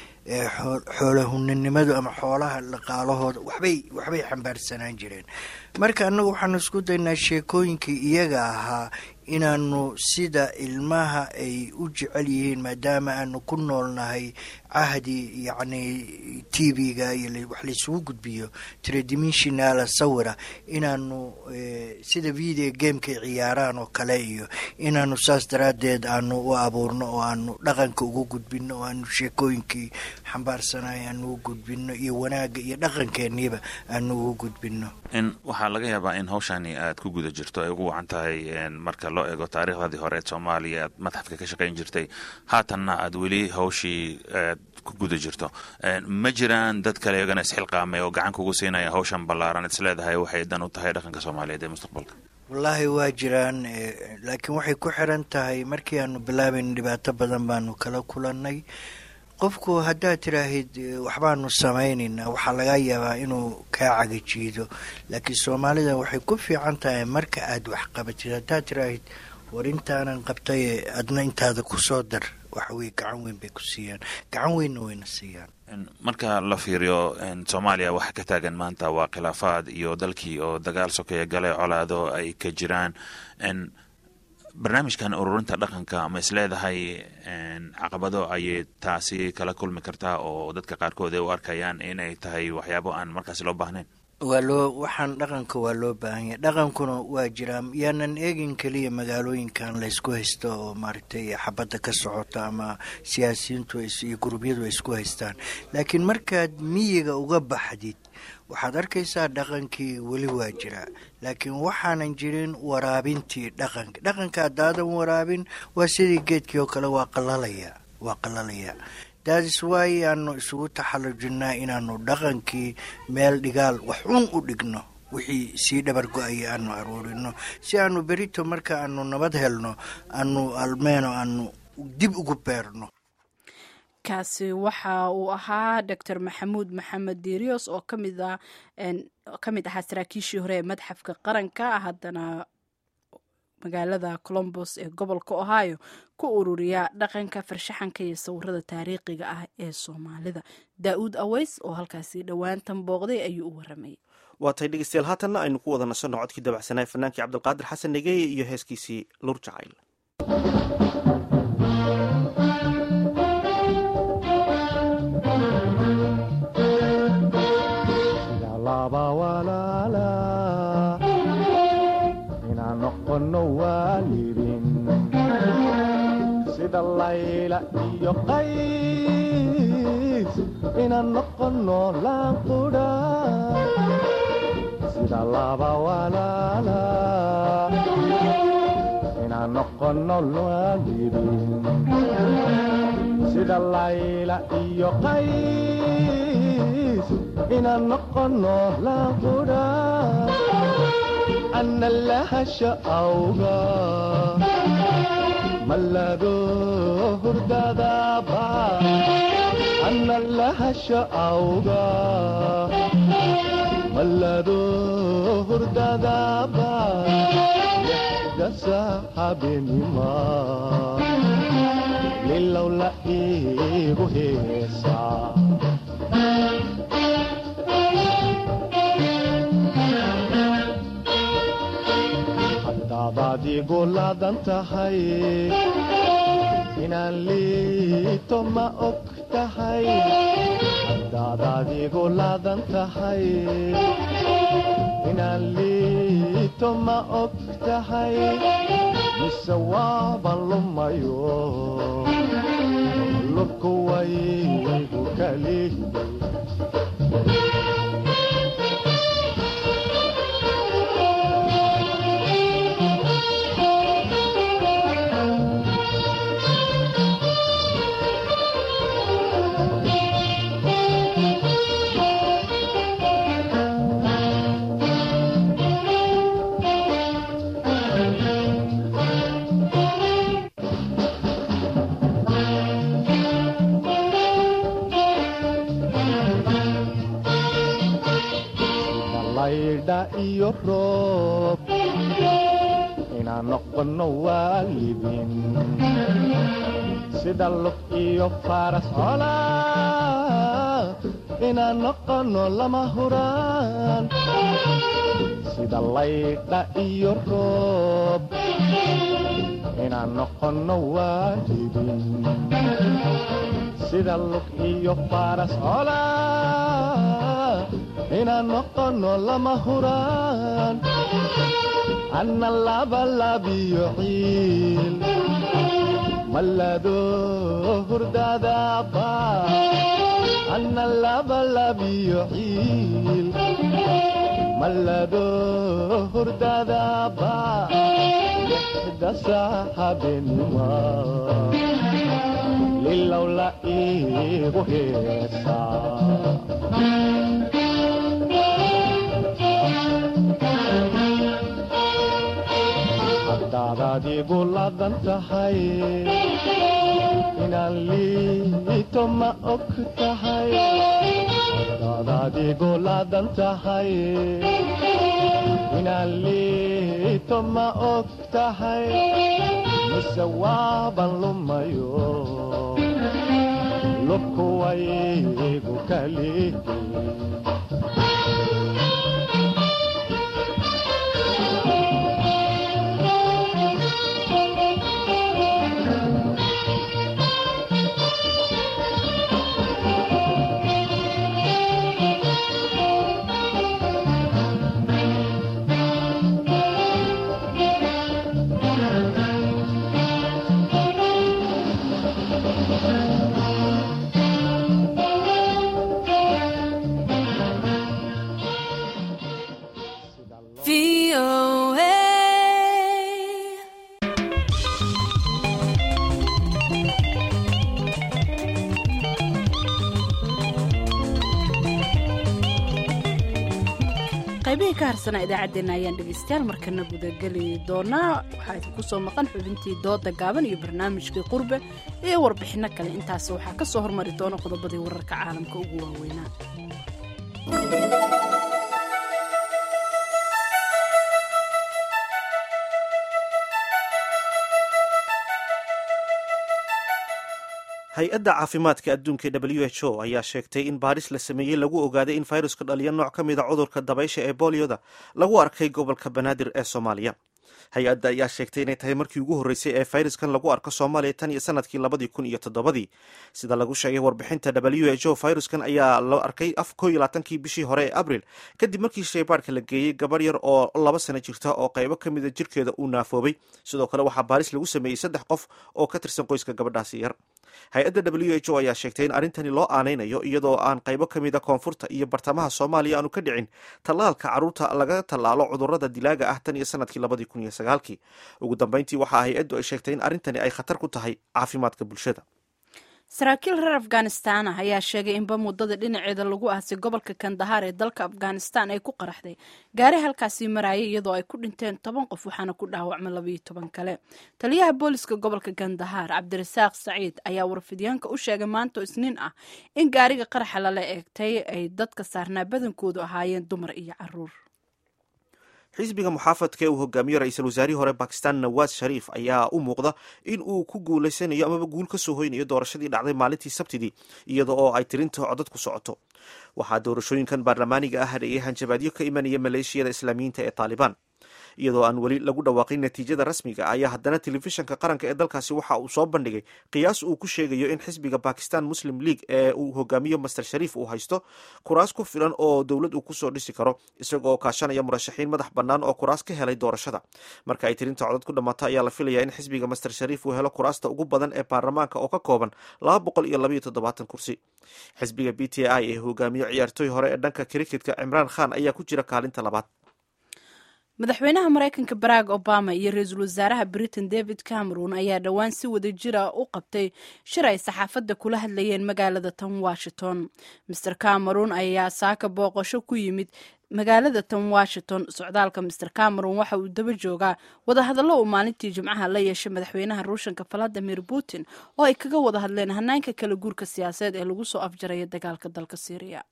Speaker 10: xoolahuninimadu ama xoolaha dhaqaalahooda waxbay waxbay xambaarsanaan jireen marka annagu waxaanu isku daynaa sheekooyinkii iyaga ahaa inaanu sida ilmaha ay u jecel yihiin maadaama aanu ku noolnahay cahdi yacni t v-ga iyo wax laysugu gudbiyo tredimensionala sawira inaanu sida video gamekay ciyaaraan oo kale iyo inaanu saas daraaddeed aanu u abuurno oo aanu dhaqanka ugu gudbino oo aanu sheekooyinkii xambaarsanay aanu ugu gudbino iyo wanaagga iyo dhaqankeeniiba aanu ugu gudbino
Speaker 9: waxaa laga yaabaa in hawshani aad ku guda jirto ay ugu wacan tahay marka loo eego taariikhdadii hore ee soomaaliya aad madxafka ka shaqayn jirtay haatanna aad weli hawshii ku guda jirto ma jiraan dad kale iyagana isxilqaamay oo gacan kugu siinaya hawshan ballaaran is leedahay waxay dan u tahay dhaqanka soomaaliyeed ee mustaqbalka
Speaker 10: wallaahi waa jiraan laakiin waxay ku xiran tahay markii aanu bilaabayn dhibaato badan baanu kala kulannay qofku haddaad tiraahid waxbaanu samaynaynaa waxaa laga yaabaa inuu kaa cagajiido laakiin soomaalida waxay ku fiican tahay marka aad wax qabatid haddaad tiraahid war intaanan qabtay adna intaada kusoo dar waxaweye gacan weyn bay ku siiyaan gacan weynna wayna siiyaan
Speaker 9: marka la fiiriyo soomaaliya waxa ka taagan maanta waa khilaafaad iyo dalkii oo dagaal sokeeya gale colaado ay ka jiraan barnaamijkan ururinta dhaqanka ma is leedahay caqabado ayay taasi kala kulmi kartaa oo dadka qaarkood ay u arkayaan inay tahay waxyaabo aan markaasi loo baahnayn
Speaker 10: waa loo waxaan dhaqanka waa loo baahan yahay dhaqankuna waa jiraa yaanan eegin keliya magaalooyinkan laysku haysto oo maaragtay xabadda ka socota ama siyaasiyiintu iyo gurubyadu ay isku haystaan laakiin markaad miyiga uga baxdid waxaad arkaysaa dhaqankii weli waa jiraa laakiin waxaanan jirin waraabintii dhaqanka dhaqanka haddaadan waraabin waa sidii geedkii oo kale waa qalalaya waa qalalaya daadis waay aanu isugu taxallujinaa inaanu dhaqankii meel dhigaal wax un u dhigno wixii sii dhabar go-aya aanu aruurino si aanu berito marka aanu nabad helno aanu almeeno aanu dib ugu beerno
Speaker 2: kaasi waxa uu ahaa doctor maxamuud maxamed diirios oo kamid a ka mid ahaa saraakiishii hore ee madxafka qaranka haddana magaalada colombos ee gobolka ohio ku ururiya dhaqanka farshaxanka iyo sawirada taariikhiga ah ee soomaalida daa-uud aweys oo halkaasi dhowaantan booqday ayuu u waramayay
Speaker 1: waa tay dhegeystayaal haatanna aynu ku wada nasanno codkii dabacsanaa fanaankii cabdilqaadir xasan negeeye iyo heeskiisii lur jacayl
Speaker 11: sida layla iyo qays inaan noqono laanqudha sida laba walaala inaan noqono waalidin sida layla iyo qays inaan noqono laanqudha ana lahasha awga mallado hurdadaba ana lahasha awga mallado hurdadaba dasa habenima lilowla igu heesa hadabaad igu laadan tahay inaan liito ma og tahay hadaadaad igu laadan tahay inaan liito ma og tahay mise waaban lumayo lubku waygu kali iyo roob inaan noqono waalidin sida lug iyo faras cola inaan noqono lama huraan sida laydha iyo roob inaan noqono waalidin sida lug iyo faras cola inaan noqono lama huraan anna labalabiyo ciil mallado hurdadaba anna labalabiyo ciil mallado hurdadaba lixda saaxabenima lilowla igu heesaa hadaadaad igu laadan tahay inaan liito ma og tahay hadaadaad igu laadan tahay inaan liito ma og tahay mise waaban lumayo lubku waygu kali
Speaker 2: qaybihii ka harsanaa idaacaddeenna ayaan dhegaystayaal markana gudageli doonaa waxaa idinku soo maqan xubintii dooda gaaban iyo barnaamijkii qurbe iyo warbixinno kale intaas waxaa ka soo hormari doona qodobadii wararka caalamka ugu waaweynaa
Speaker 1: hay-adda caafimaadka adduunka e w h o ayaa sheegtay in baaris la sameeyey lagu ogaaday in fayruska dhaliya nooc ka mida cudurka dabaysha ee bolioda lagu arkay gobolka banaadir ee soomaaliya hay-adda ayaa sheegtay inay tahay markii ugu horreysay ee fayraskan lagu arko soomaaliya tan iyo sanadkii labadii kun iyo toddobadii sida lagu sheegay warbixinta w h o fayruskan ayaa la arkay ko iyo labaatankii bishii hore ee abril kadib markii shaybaadhka la geeyey gabar yar oo laba sano jirta oo qaybo ka mida jirkeeda uu naafoobay sidoo kale waxaa baaris lagu sameeyey saddex qof oo ka tirsan qoyska gabadhaasi yar hay-adda w h o ayaa sheegtay in arrintani loo aanaynayo iyadoo aan qaybo ka mida koonfurta iyo bartamaha soomaaliya aanu ka dhicin tallaalka carruurta laga tallaalo cudurrada dilaaga ah tan iyo sanadkii labadii kun iyo sagaalkii ugu dambeyntii waxaa hay-addu ay sheegtay in arrintani ay khatar ku tahay caafimaadka bulshada
Speaker 2: saraakiil reer afghanistan ah ayaa sheegay inba muddada dhinaceeda lagu aasay gobolka kandahaar ee dalka afghanistan ay ku qaraxday gaari halkaasii marayay iyadoo ay ku dhinteen toban qof waxaana ku dhaawacmay labayo toban kale taliyaha booliska gobolka kandahaar cabdirasaaq saciid ayaa warfidyaanka u sheegay maanto isniin ah in gaariga qaraxa lala eegtay ay dadka saarnaa badankoodu ahaayeen dumar iyo caruur
Speaker 1: xisbiga muxaafadka ee uu hogaamiyo ra-iisul wasaarihii hore bakistan nawaas shariif ayaa u muuqda in uu ku guulaysanayo amaba guul ka soo hoynayo doorashadii dhacday maalintii sabtidii iyada oo ay tirinta codad ku socoto waxaa doorashooyinkan baarlamaaniga ah hadheeyay hanjabaadyo ka imanaya maleeshiyada islaamiyiinta ee taalibaan iyadoo aan weli lagu dhawaaqin natiijada rasmiga ayaa haddana telefishanka qaranka ee dalkaasi waxa uu soo bandhigay qiyaas uu ku sheegayo in xisbiga bakistan muslim league ee uu hogaamiyo master shariif uu haysto kuraas ku filan oo dowlad uu kusoo dhisi karo isagoo kaashanaya murashaxiin madax bannaan oo kuraas ka helay doorashada marka ay tirinta codad ku dhammaato ayaa la filayaa in xisbiga master shariif uu helo kuraasta ugu badan ee baarlamaanka oo ka kooban laba boqol iyo labayo toddobaatan kursi xisbiga b t i ee hogaamiyo ciyaartooy hore ee dhanka kriketka cimraan khan ayaa ku jira kaalinta labaad
Speaker 2: madaxweynaha maraykanka barack obama iyo ra-iisul wasaaraha britain david cameron ayaa dhowaan si wada jira u qabtay shir ay saxaafadda kula hadlayeen magaalada tan washington master cameron ayaa saaka booqasho ku yimid magaalada tan washington socdaalka master cameron waxa uu daba joogaa wadahadallo uu maalintii jimcaha la yeeshay madaxweynaha ruushanka valadimir putin oo ay kaga wada hadleen hanaanka kala guurka siyaasadeed ee lagu soo afjaraya dagaalka dalka syriya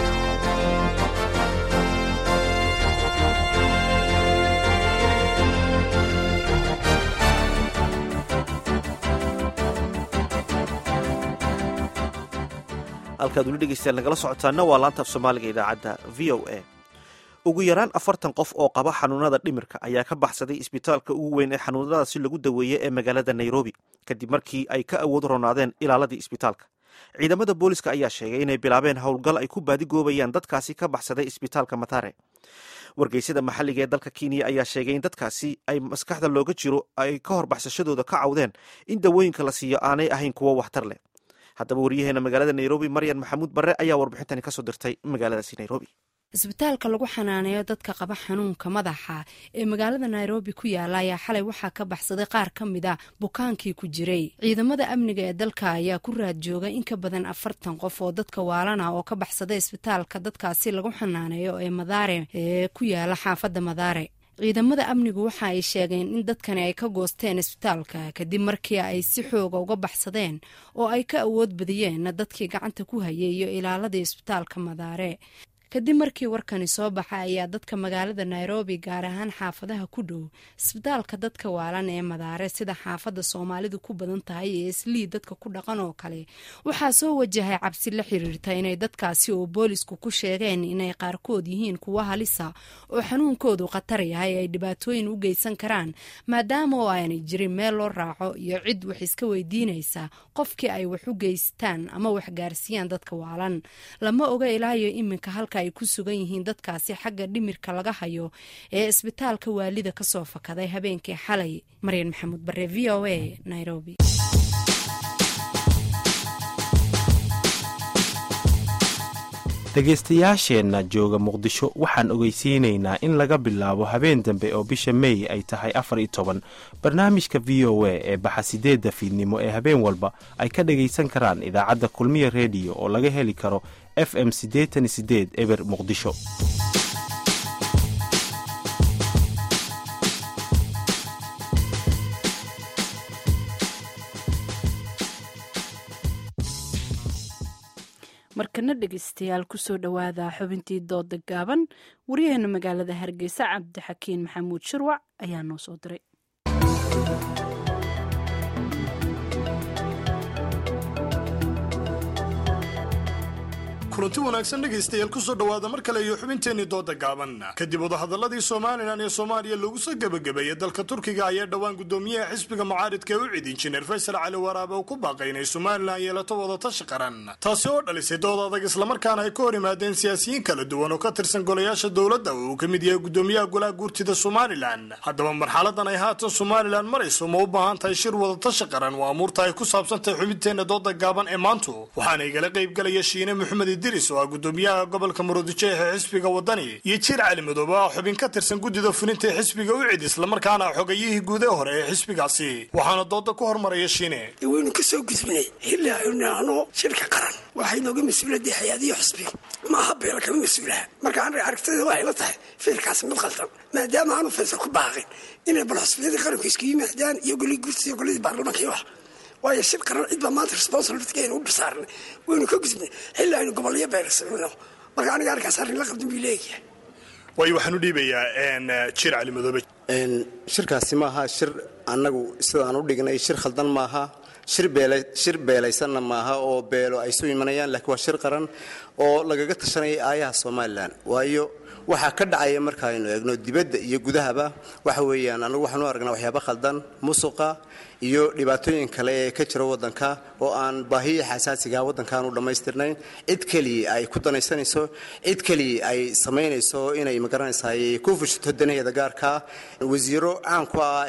Speaker 1: halkaad weli dhegeystayaal nagala socotaana waa laanta af soomaaliga idaacadda v o a ugu yaraan afartan qof oo qaba xanuunada dhimirka ayaa ka baxsaday isbitaalka ugu weyn ee xanuunadaasi lagu daweeyey ee magaalada nairobi kadib markii ay ka awood ronaadeen ilaaladii isbitaalka ciidamada booliska ayaa sheegay inay bilaabeen howlgal ay ku baadigoobayaan dadkaasi ka baxsaday isbitaalka matare wargeysyada maxalliga ee dalka kenya ayaa sheegay in dadkaasi ay maskaxda looga jiro ay ka hor baxsashadooda ka cawdeen in dawooyinka la siiyo aanay ahayn kuwo waxtar leh haddaba waryaheena magaalada nairobi maryan maxamuud barre ayaa warbixintani kasoo dirtay magaaladaasi nairobi
Speaker 12: isbitaalka lagu xanaaneeyo dadka qaba xanuunka madaxa ee magaalada nairobi ku yaala ayaa xalay waxaa ka baxsaday qaar ka mid a bukaankii ku jiray ciidamada amniga ee dalka ayaa ku raad joogay in ka badan afartan qof oo dadka waalana oo ka baxsaday isbitaalka dadkaasi lagu xanaaneeyo ee madaare ee ku yaala xaafadda madaare ciidamada amnigu waxa ay sheegeen in dadkani ay ka goosteen isbitaalka kadib markii ay si xooga uga baxsadeen oo ay ka awood badiyeen dadkii gacanta ku hayay iyo ilaaladii isbitaalka madaare kadib markii warkani soo baxa ayaa dadka magaalada nairobi gaar ahaan xaafadaha ku dhow isbitaalka dadka waalan ee madaare sida xaafadda soomaalidu ku badan tahay ee islii dadka ku dhaqan oo kale waxaa soo wajahay cabsi la xiriirta inay dadkaasi oo boolisku ku sheegeen inay qaarkood yihiin kuwo halisa oo xanuunkoodu khatar yahay ay dhibaatooyin u geysan karaan maadaama oo aanay jirin meel loo raaco iyo cid wax iska weydiinaysa qofkii ay wax u geystaan ama wax gaarsiiyaan dadka waalan lama oga ilaayo iminka halka ay ku sugan yihiin dadkaasi xagga dhimirka laga hayo ee isbitaalka waalida kasoo fakaday habeenkii xalay maryan maxamuud bare v o a nairobi
Speaker 7: dhegaystayaasheenna jooga muqdisho waxaan ogeysiinaynaa in laga bilaabo habeen dambe oo bisha mey ay tahay afar iyo toban barnaamijka v o a ee baxa sideedda fiidnimo ee habeen walba ay ka dhagaysan karaan idaacadda kulmiya rediyo oo laga heli karo f m siddeetan iyo sideed eber muqdisho
Speaker 2: markana dhegeystayaal kusoo dhowaada xubintii dooda gaaban waryaheena magaalada hargeysa cabdixakiin maxamuud shirwac ayaa noo soo diray
Speaker 13: kulanti wanaagsan dhegaystayaal kusoo dhowaada mar kale iyo xubinteenii dooda gaaban kadib wadahadaladii somalilan ee soomaaliya lagu soo gebagabeeyey dalka turkiga ayaa dhowaan gudoomiyaha xisbiga mucaaridka ee u cid injineer faysal cali waraabe uu ku baaqay inay somalilan yeelato wadatashi qaran taasi oo dhalisay dood adag islamarkaana ay ka hor yimaadeen siyaasiyiin kala duwan oo ka tirsan golayaasha dowladda oo uu ka mid yahay gudoomiyaha golaha guurtida somalilan haddaba marxaladan ay haatan somalilan marayso ma u baahan tahay shir wadatashi qaran waa amuurta ay ku saabsantahay xubinteenna dooda gaaban ee maantu waxaana igala qaybgalaya shiine maxamed idris oo ah gudoomiyaha gobolka murudijo ee xisbiga wadani iyo jiir cali madoobe oo ah xubin ka tirsan guddida fulinta ee xisbiga u cid islamarkaana xogayihii guude hore ee xisbigaasi waxaana dooda ku hormaraya shiine
Speaker 14: waynu ka soo gudbinay xilli aynu nahno shirka qaran waxay nooga mas-uuladii hay-adiyo xisbiga maaha beela kama mas-uulaha marka an aragtida waxay la tahay ficilkaasi mid qaldan maadaama aanu faysal ku baaqin inay bal xisbiyadii qaranku isku yimaadaan iyo golii guurtida iyo goladii baarlamaanka iyo wax waayo shir qaran cid baa maanta responsibilitygeena u bisaarnay waynu ka gudbnay xilli aynu gobolyo beersamino marka aniga arkaas arrin la qabdan buu leeyahay
Speaker 13: waayo waxaan u dhiibayaa jiir cali madoobe
Speaker 15: shirkaasi maaha shir annagu sidaan u dhignay shir khaldan maaha shir beelaysanna maaha oo beelo ay soo imanayaan laakiin waa shir qaran oo lagaga tashanaya aayaha somalilan waayo waxaa ka dhacaya markaaynu eegno dibadda iyo gudahaba waxa weeyaan anagu waxaanu aragnaa waxyaaba khaldan musuqa iyo dhibaatooyin kale ee ka jira waddanka oo aan baahiya xasaasiga waddankaanu dhammaystirnayn cid keliya ay ku danaysanayso cid keliya ay samaynayso inay magaranaysaay ku fushato danaheeda gaarkaa wasiiro caan ku ah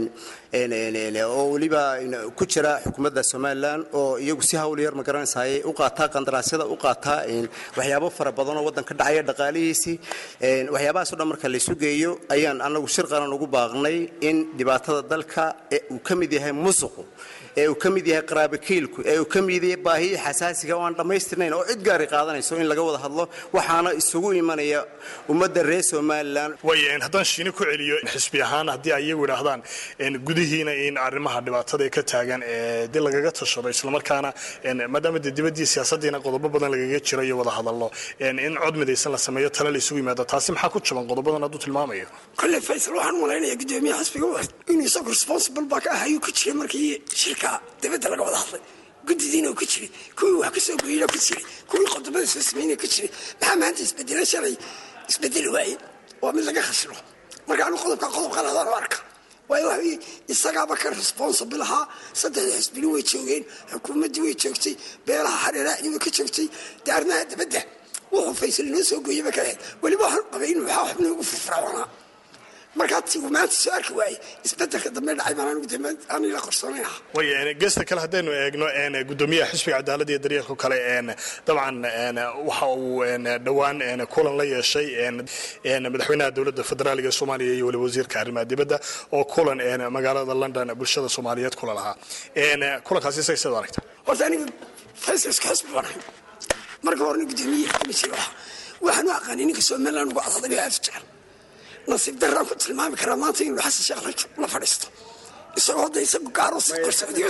Speaker 15: oo weliba ku jira xukuumadda somalilan oo iyagu si hawl yar magaranaysaay u qaataa qandaraasyada u qaataa waxyaabo fara badan oo waddan ka dhacaya dhaqaalihiisii waxyaabahaasoo dhan marka laysu geeyo ayaan anagu shir qaran ugu baaqnay in dhibaatada dalka ee uu ka mid yahay musuqu ee uu ka mid yahay qaraabakiilku ee uu ka mid yahay baahiya xasaasiga oo aan dhammaystirnayn oo cid gaari qaadanayso in laga wada hadlo waxaana isugu imanaya ummadda reer somalilan
Speaker 13: way haddaan shiine ku celiyo xisbi ahaan haddii ay iyagu idhaahdaan gudihiina in arrimaha dhibaatada ka taagan ee dib lagaga tashado islamarkaana maadaama dee dibaddii siyaasadiina qodobo badan lagaga jiro iyo wada hadallo in cod midaysan la sameeyo tale la isugu yimaado taasi maxaa ku jaban qodobadan hadduu tilmaamayo
Speaker 14: kolley faysal waxaan malaynayaa gudoomiyaha xisbiga u inuu isagu responsible baa ka ahayuu ku jiray markii shirka dibadda laga wada hadlay guddidiina uu ka jiray kuwii wax ka soo goyina ku jiray kuwii qodobada soo sameynaya ku jiray maxaa maanta isbedela shalay isbedeli waaye waa mid laga khasilo marka anu qodobka qodobka lahdaan u arka waayo waxa isagaaba ka responsible ahaa saddexda xisbini way joogeen xukuumaddii way joogtay beelaha hareeraacdiiba ka joogtay dee arrimaha dibadda wuxuu faysal inoo soo gooyaba ka ahayd weliba waxaan qabay inuu waxaa xubna ugu firfircoonaa markaa tigu maanta soo arki waaye isbedelka dambe dhacay baan anigu dambe aan ila qorsoonay ah
Speaker 13: way geesta kale haddaynu eegno gudoomiyaha xisbiga cadaaladda iyo daryeelka kale dabcan waxa uu dhowaan kulan la yeeshay madaxweynaha dowladda federaaliga soomaaliya iyo weliba wasiirka arrimaha dibadda oo kulan magaalada london bulshada soomaaliyeed kula lahaa kulankaasi isaga sidaad aragta
Speaker 14: horta aniga faysalska xisbi baan ahay marka horena gudoomiye kama jiro waxaan u aqaanay ninka somaliland ugu cadadayo aad u jecel nasiib daraan ku tilmaami karaa maanta inuu xasan sheekh la fadhiisto isagoo hadda isagu gaaro qorsadiyo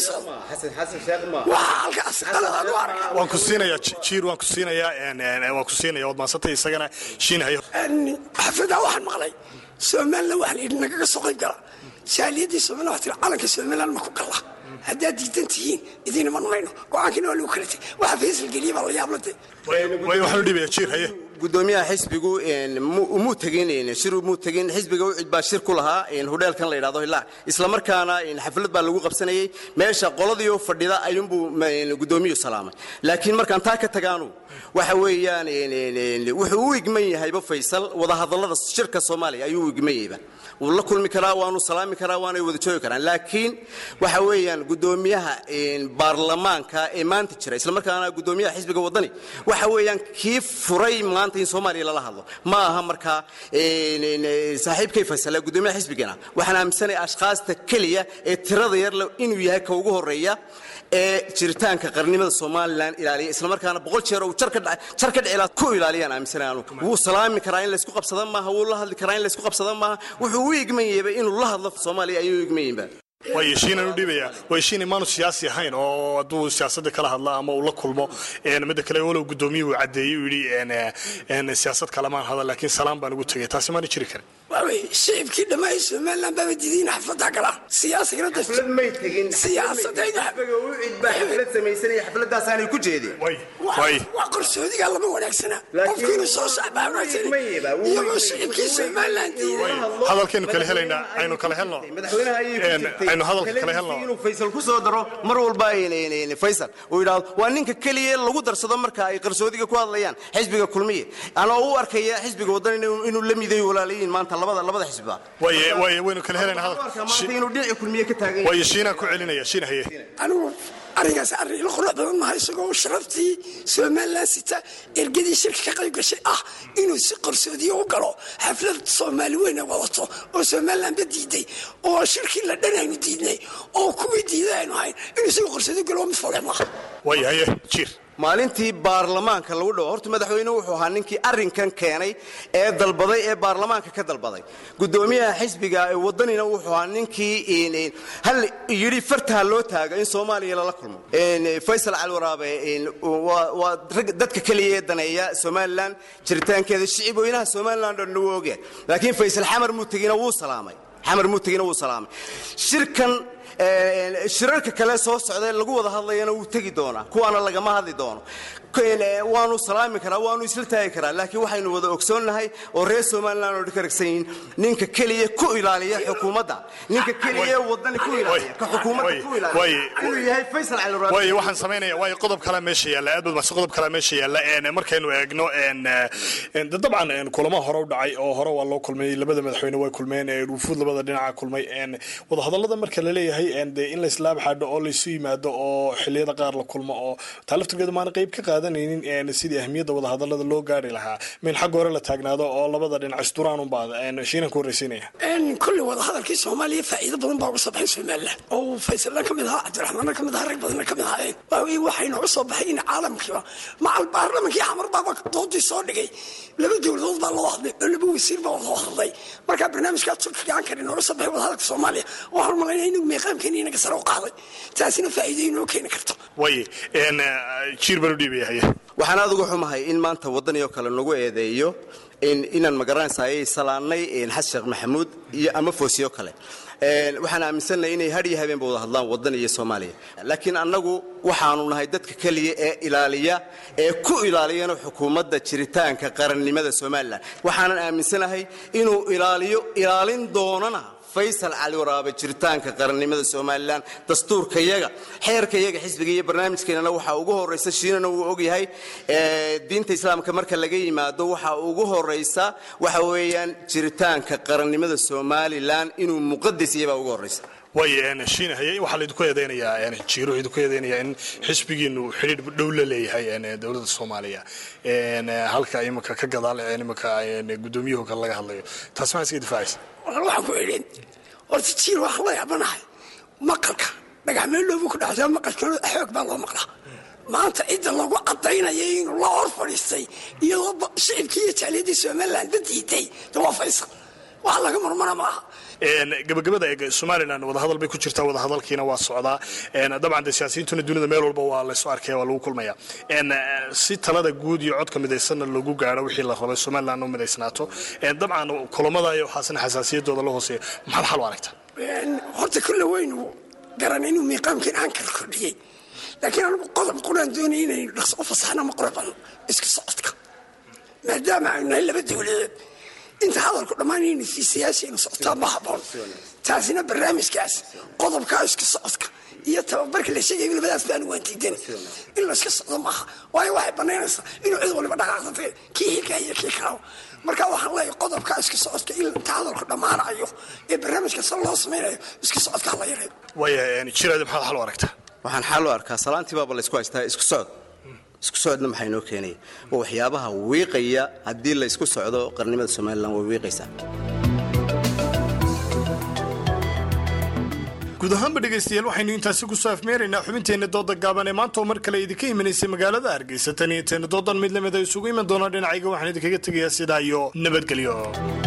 Speaker 14: waxaa halkaas qaladaan u arkaa
Speaker 13: waan ku siinayaa jiir waan ku siinayaa waan ku siinaya waad maansantay isagana shiinahayo
Speaker 14: xafidaa waxaan maqlay somaliland waxaa la yidhi nagaga soo qayb gala jaaliyadii somaliland waxaa tiri calanka somaliland ma ku galla haddaad diidan tihiin idiin iman mayno go-aankiina waa lagu kala tegay waxa faysal geliya baa la yaabla de
Speaker 13: way waxaan u dhiibaya jiir haye
Speaker 15: gudoomiyaha xisbigu muu tegin shir muu tegin xisbiga ucid baa shir ku lahaa hudheelkan la yidhahdo hilaac isla markaana xaflad baa lagu qabsanayay meesha qoladiioo fadhida ayuunbuu gudoomiyuhu salaamay laakiin markaan taa ka tagaanu waxa weeyaan wuxuu u igman yahayba faysal wadahadallada shirka soomaaliya ayuu u igman yahayba wuu la kulmi karaa waanu salaami karaa waanay wada joogi karaan laakiin waxa weeyaan gudoomiyaha baarlamaanka ee maanta jira islamarkaana gudoomiyaha xisbiga wadani waxa weeyaan kii furay maanta in soomaaliya lala hadlo ma aha markaa saaxiibkay faysal gudoomiyaha xisbigana waxaan aaminsanaya ashkhaasta keliya ee tirada yarle inuu yahay ka ugu horeeya ee jiritaanka qarnimada somalilan ilaaliya islamarkaana boqol jeer uu jar ka dhicilaa ku ilaaliyaan aaminsanay anu wuu salaami karaa in laysku qabsada maaha wuu la hadli karaa in laysku qabsada maaha wuxuu u igman yahayba inuu la hadlo soomaaliya ayuu u igman yahinba
Speaker 13: waa heshiinaan u dhiibaya waa heshiin imaanu siyaasi ahayn oo hadduu siyaasadda kala hadla ama uu la kulmo midda kale walow gudoomiyuhu uu caddeeyey uu yidhi siyaasad kalamaan hadal laakiin salaam baan ugu tegay taasi maana jiri karin
Speaker 14: waawey shicibkii dhammaan somaliland baaba diidiin xafladda gala siyaasigana
Speaker 15: xaflad may tegin xaflad samaysanaya xafladaasaanay ku jeedeen
Speaker 14: waa qarsoodiga lama wanaagsana qofki inuu soo saxbaa wanaagsan iyagoo shicibkii somaliland diiday
Speaker 13: hadalkaynu kala helaynaa aynu kala helno aynu hadalka kala helno
Speaker 15: inuu faysal ku soo daro mar walba faysal uu yidhaahdo waa ninka keliya lagu darsado marka ay qarsoodiga ku hadlayaan xisbiga kulmiye anoo u arkaya xisbiga wadan inuu la midayo walaalayiin maanta labada labada xisbiba
Speaker 13: way waynu kala helaynaa
Speaker 15: maanta inuu dhinaci kulmiye ka taagan
Speaker 13: way shiinaan ku celinaya shiin haye
Speaker 14: anigu arringaas arrin ila qurux badan maha isagoo sharaftii somalilan sita ergadii shirka ka qayb gashay ah inuu si qarsoodiyo u galo xaflad soomaali weyna wadato oo somalilanba diiday oo shirkii la dhan aynu diidnay oo kuwii diiday aynu ahayn inuu isagoo qarsoodiyo galo mid foole maaha
Speaker 13: way haye jiir
Speaker 15: maalintii baarlamaanka lagu dhawo horta madaxweynuhu wuxuu ahaa ninkii arrinkan keenay ee dalbaday ee baarlamaanka ka dalbaday gudoomiyaha xisbiga ee wadanina wuxuu ahaa ninkii hal yidhi fartaha loo taaga in soomaaliya lala kulmo faysal cali waraabe waa dadka keliya ee daneeya somalilan jiritaankeeda shicib weynaha somalilan dhan wuu ogyahay laakiin faysal xamar muutegina wuu salaamay xamar muutegina wuu salaamay shirkan shirarka kale soo socdae lagu wada hadlayana wuu tegi doonaa kuwaana lagama hadli doono waanu salaami karaa waanu isla taagi karaa laakiin waxaynu wada ogsoonnahay oo reer somalilan oo karagsan yihiin ninka keliya ku ilaaliya xukuumadda ninka keliya wadani ku ilaaliya ka xukuumadda ku ilaaliya inuu yahay faysal cali rabi
Speaker 13: way waxaan samaynaya way qodob kale meesha yaalla aad baad qodob kale meesha yaalla een markaynu eegno een dabcan kulamo hore u dhacay oo hore waa loo kulmay labada madaxweyne way kulmeen wufuud labada dhinaca kulmay een wadahadallada marka la leeyahay een dee in la islaab xadho oo laysu yimaado oo xilliyada qaar la kulmo oo taa laftirkeedu maana qayb ka qaadanaynin sidii ahmiyadda wadahadallada loo gaari lahaa min xagga hore la taagnaado oo labada dhinac isduraan unbaa shiinan ku horreysiinaya
Speaker 14: kulli wadahadalkii soomaaliya faa'iido badan baa uga soo baxay somalilan oo faysalna ka mid ahaa cabdiraxmaanna ka mid ahaa rag badanna ka mid ahaayeen waawey waxay nooga soo baxay in caalamkiiba macal baarlamankii xamar baaba doodii soo dhigay laba dowladood baa loo hadlay oo laba wasiir baa loo hadlay marka barnaamijkaa turkiga aan karin nooga soo baxay wadahadalka soomaaliya waxaan malaynaya inuu meeqaamkeeni inaga sare u qaaday taasina faa'iido inoo keeni karto
Speaker 13: way jiir baan u dhiibaya
Speaker 15: waxaan aad uga xumahay in maanta waddanioo kale nagu eedeeyo inaan magaranaysaayay salaannay xasan sheekh maxamuud iyo ama foosiyo kale waxaan aaminsannahay inay had iyo habeenba wada hadlaan waddan iyo soomaaliya laakiin annagu waxaanu nahay dadka keliya ee ilaaliya ee ku ilaaliyana xukuumadda jiritaanka qarannimada somalilan waxaanan aaminsanahay inuu ilaaliyo ilaalin doonana faysal cali waraabe jiritaanka qarannimada somalilan dastuurkayaga xeerkayaga xisbiga iyo barnaamijkeenana waxaa ugu horaysa shiinana wuu ogyahay diinta islaamka marka laga yimaado waxaa ugu horaysa waxa weeyaan jiritaanka qarannimada somalilan inuu muqadas iyabaa ugu horaysa
Speaker 13: way shiinahaye waxaa laydinku eedeynayaa jiiro idinku eedeynayaa in xisbigiinu xidhiir dhow la leeyahay dowladda soomaaliya halka iminka ka gadaal iminka gudoomiyuhu kale laga hadlayo taas maxaa iska difaacaysa
Speaker 14: waxaan ku idhin horta jiir waxaan la yaabanahay maqalka dhagaxmeel dhoobu ku dhacdaa maqalkana xoog baa loo maqlaa maanta cidda lagu cadaynaya inuu la hor fadhiistay iyadoo shicibkii iyo jaaliyadii somaliland ba diiday de waa faysal wax laga marmana maaha
Speaker 13: gabagabada eeg somalilan wadahadal bay ku jirtaa wadahadalkiina waa socdaa dabcan de siyaasiyiintuna dunida meel walba waa laysu arkaya waa lagu kulmaya si talada guud iyo codka midaysanna lagu gaaro wixii la rabay somalilan u midaysnaato dabcan kulamada iyo waxaasna xasaasiyadooda la hooseeya maxaad xal u aragtaa
Speaker 14: horta kulle weynu garan inuu miiqaamkiin aan kala kordhiyey laakiin anigu qodob quraan doonaya inaynu dhaqso u fasaxna ma qurban isku socodka maadaama aynu nahay laba dowladeed inta hadalku dhammaanayna siyaasiaynu socotaa ma haboon taasina barnaamijkaas qodobkaa iska socodka iyo tababarka la sheegay labadaas baanu waan diidan in layska socdo maaha waayo waxay banaynaysaa inuu cid waliba dhaqaaqsatay kii hilka iyo kii kalaba marka waxaan leeyahay qodobkaa iska socodka in inta hadalku dhammaanayo ee barnaamijka sal loo samaynayo iska socodka hala yareeyo
Speaker 13: waaya jiraadi maxaad xal u aragtaa
Speaker 15: waxaan xal u arkaa salaantii baaba laysku haystaa isku socod isku socodna maxaa inoo keenaya oo waxyaabaha wiiqaya haddii la isku socdo qarnimada somalilan way wiiqaysaa
Speaker 13: guud ahaanba dhegaystayaal waxaynu intaasi kusoo afmeeraynaa xubinteenna dooda gaaban ee maanta oo mar kale idinka imanaysay magaalada hargeysa tan iyo teena doodan mid lamid a isugu iman doonaa dhinacayga waxaan idinkaga tegayaa sidaa iyo nabadgelyo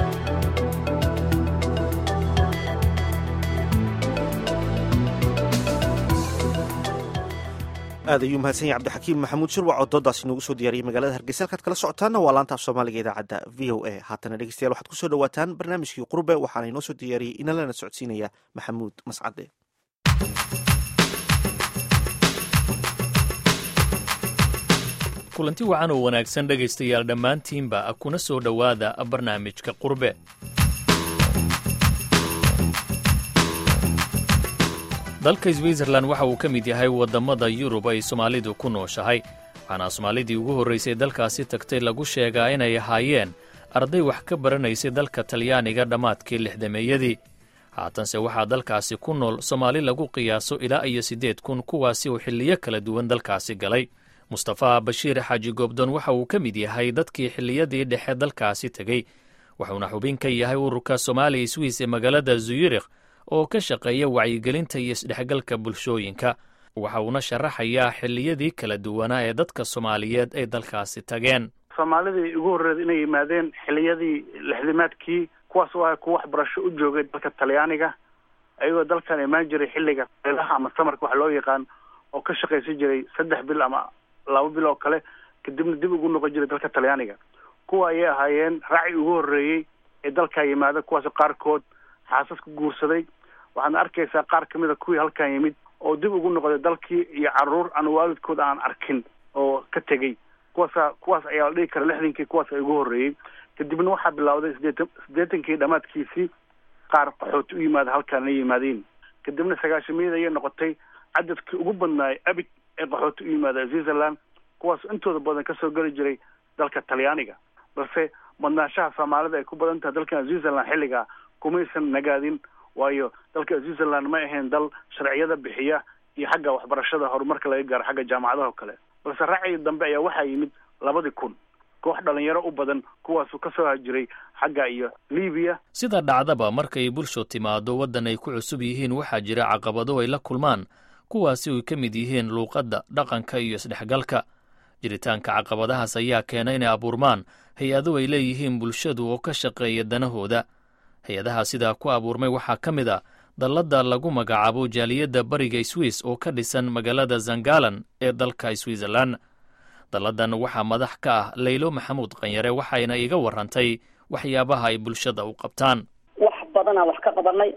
Speaker 1: aad ayuu mahadsan yahay cabdixakiim maxamuud shirwac oo doodaasi noogu soo diyaariyay magaalada hargeysa halkaad kala socotaanna waa laanta af soomaaliga idaacadda v o a haatana dhegeystayaal waxaad kusoo dhawaataan barnaamijkii qurbe waxaana inoo soo diyaariyey inalana socodsiinaya maxamuud mascade
Speaker 16: kulanti wacan oo wanaagsan dhegaystayaal dhammaantiinba kuna soo dhowaada barnaamijka qurbe dalka switzerlan waxa uu ka mid yahay waddamada yurub ay soomaalidu ku nooshahay waxaana soomaalidii ugu horraysay dalkaasi tagtay lagu sheegaa inay ahaayeen arday wax ka baranaysay dalka talyaaniga dhammaadkii lixdameeyadii haatanse waxaa dalkaasi ku nool soomaali lagu qiyaaso ilaa iyo siddeed kun kuwaasi oo xilliyo kala duwan dalkaasi galay mustafa bashiir xaaji goobdoon waxa uu ka mid yahay dadkii xilliyadii dhexe dalkaasi tegey wuxuuna xubin ka yahay ururka soomaaliya swiss ee magaalada zuyurikh oo ka shaqeeya wacyigelinta iyo isdhexgalka bulshooyinka waxa uuna sharaxayaa xilliyadii kala duwanaa ee dadka soomaaliyeed ay dalkaasi tageen
Speaker 17: soomaalidii ugu horreed inay yimaadeen xilliyadii lixdimaadkii kuwaas oo ah kuwa waxbarasho u joogay dalka talyaaniga ayagoo dalkan imaan jiray xilliga ilaha ama samarka wax loo yaqaan oo ka shaqaysan jiray saddex bil ama laba bil oo kale kadibna dib ugu noqon jiray dalka talyaaniga kuwa ayay ahaayeen raaci ugu horreeyey ee dalkaa yimaada kuwaasoo qaarkood xaasas ku guursaday waxaadna arkaysaa qaar ka mid a kuwii halkan yimid oo dib ugu noqday dalkii iyo caruur aan waalidkood aan arkin oo ka tegey kuwaasa kuwaas ayaa la dhigi kara lixdankii kuwaas ay ugu horreeyey kadibna waxaa bilowday sideetan siddeetankii dhammaadkiisii qaar qaxooti u yimaada halkaan la yimaadeen kadibna sagaashamiyada ayay noqotay cadadkii ugu badnaay abid ee qaxooti u yimaada switzerland kuwaas intooda badan kasoo geli jiray dalka talyaaniga balse badnaanshaha soomaalida ay ku badan tahay dalkan switzerland xilligaa kumaysan nagaadin waayo dalka switzerland ma ahayn dal sharciyada bixiya iyo xagga waxbarashada horumarka laga gaaro xagga jaamacadaha oo kale balse raacii dambe ayaa waxaa yimid labadii kun koox dhalinyaro u badan kuwaasuu ka soo hajiray xagga iyo libiya
Speaker 16: sida dhacdaba markay bulsho timaado waddan ay ku cusub yihiin waxaa jira caqabado ay la kulmaan kuwaasi ay ka mid yihiin luuqadda dhaqanka iyo isdhexgalka jiritaanka caqabadahaas ayaa keena inay abuurmaan hay-ado ay leeyihiin bulshadu oo ka shaqeeya danahooda hay-adaha sidaa ku abuurmay waxaa ka mid a dalladda lagu magacaabo jaaliyadda bariga swiss oo ka dhisan magaalada zangalan ee dalka switzerlan dalladan waxaa madax ka ah laylo maxamuud qanyare waxayna iga warrantay waxyaabaha ay bulshada u qabtaan
Speaker 18: wax badanaa wax ka qabanay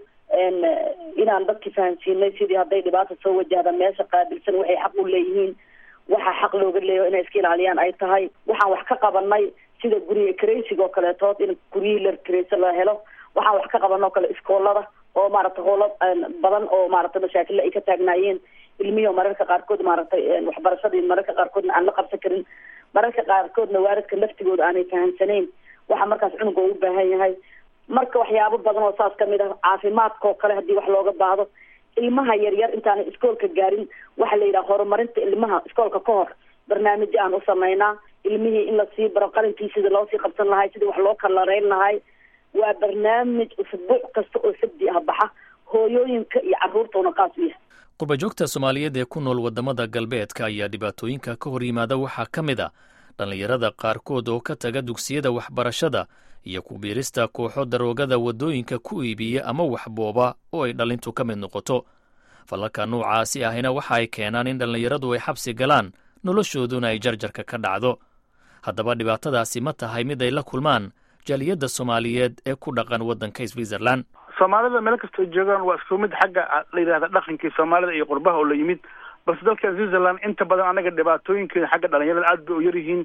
Speaker 18: inaan dadki fahamsiinay sidii hadday dhibaata soo wajahda meesha qaabilsan waxay xaq u leeyihiin waxaa xaq looga leeyaho inay iska ilaaliyaan ay tahay waxaan wax ka qabanay sida guriga kareysiga oo kaleetood in guryihii la kareysa la helo waxaan wax ka qaban oo kale iskoolada oo maaragtay howlo badan oo maaragtay mashaakilla ay ka taagnaayeen ilmihi mararka qaarkood maaragtay waxbarashadii mararka qaarkoodna aan la qabsan karin mararka qaarkoodna waaridka laftigooda aanay fahamsanayn waxa markaas cunuga u baahan yahay marka waxyaabo badan oo saas kamid ah caafimaadka oo kale haddii wax looga baahdo ilmaha yaryar intaanay iskoolka gaarin waxaa la yidhaha horumarinta ilmaha iskoolka ka hor barnaamijyo aan u samaynaa ilmihii in lasii baro qalinkii sidii loosii qabsan lahay sidii wax loo kalareyn lahay waa barnaamij usbuuc kasta oo sabdi ah baxa hooyooyinka iyo carruurtauna qaas u yahay
Speaker 16: qurbajoogta soomaaliyeed ee ku nool waddamada galbeedka ayaa dhibaatooyinka ka hor yimaada waxaa ka mid a dhallinyarada qaarkood oo ka taga dugsiyada waxbarashada iyo ku biirista kooxo daroogada waddooyinka ku iibiya ama waxbooba oo ay dhallintu ka mid noqoto falalka noocaasi ahina waxa ay keenaan in dhallinyaradu ay xabsi galaan noloshooduna ay jarjarka ka dhacdo haddaba dhibaatadaasi ma tahay mid ay la kulmaan jaaliyadda soomaaliyeed ee ku dhaqan waddanka switzerland
Speaker 17: soomaalida meel kastoo joogaan waa isku mid xagga la yidhahda dhaqankii soomaalida iyo qurbaha oo la yimid balse dalkan switzerland inta badan anaga dhibaatooyinkeeda xagga dhalinyarada aad bay u yaryihiin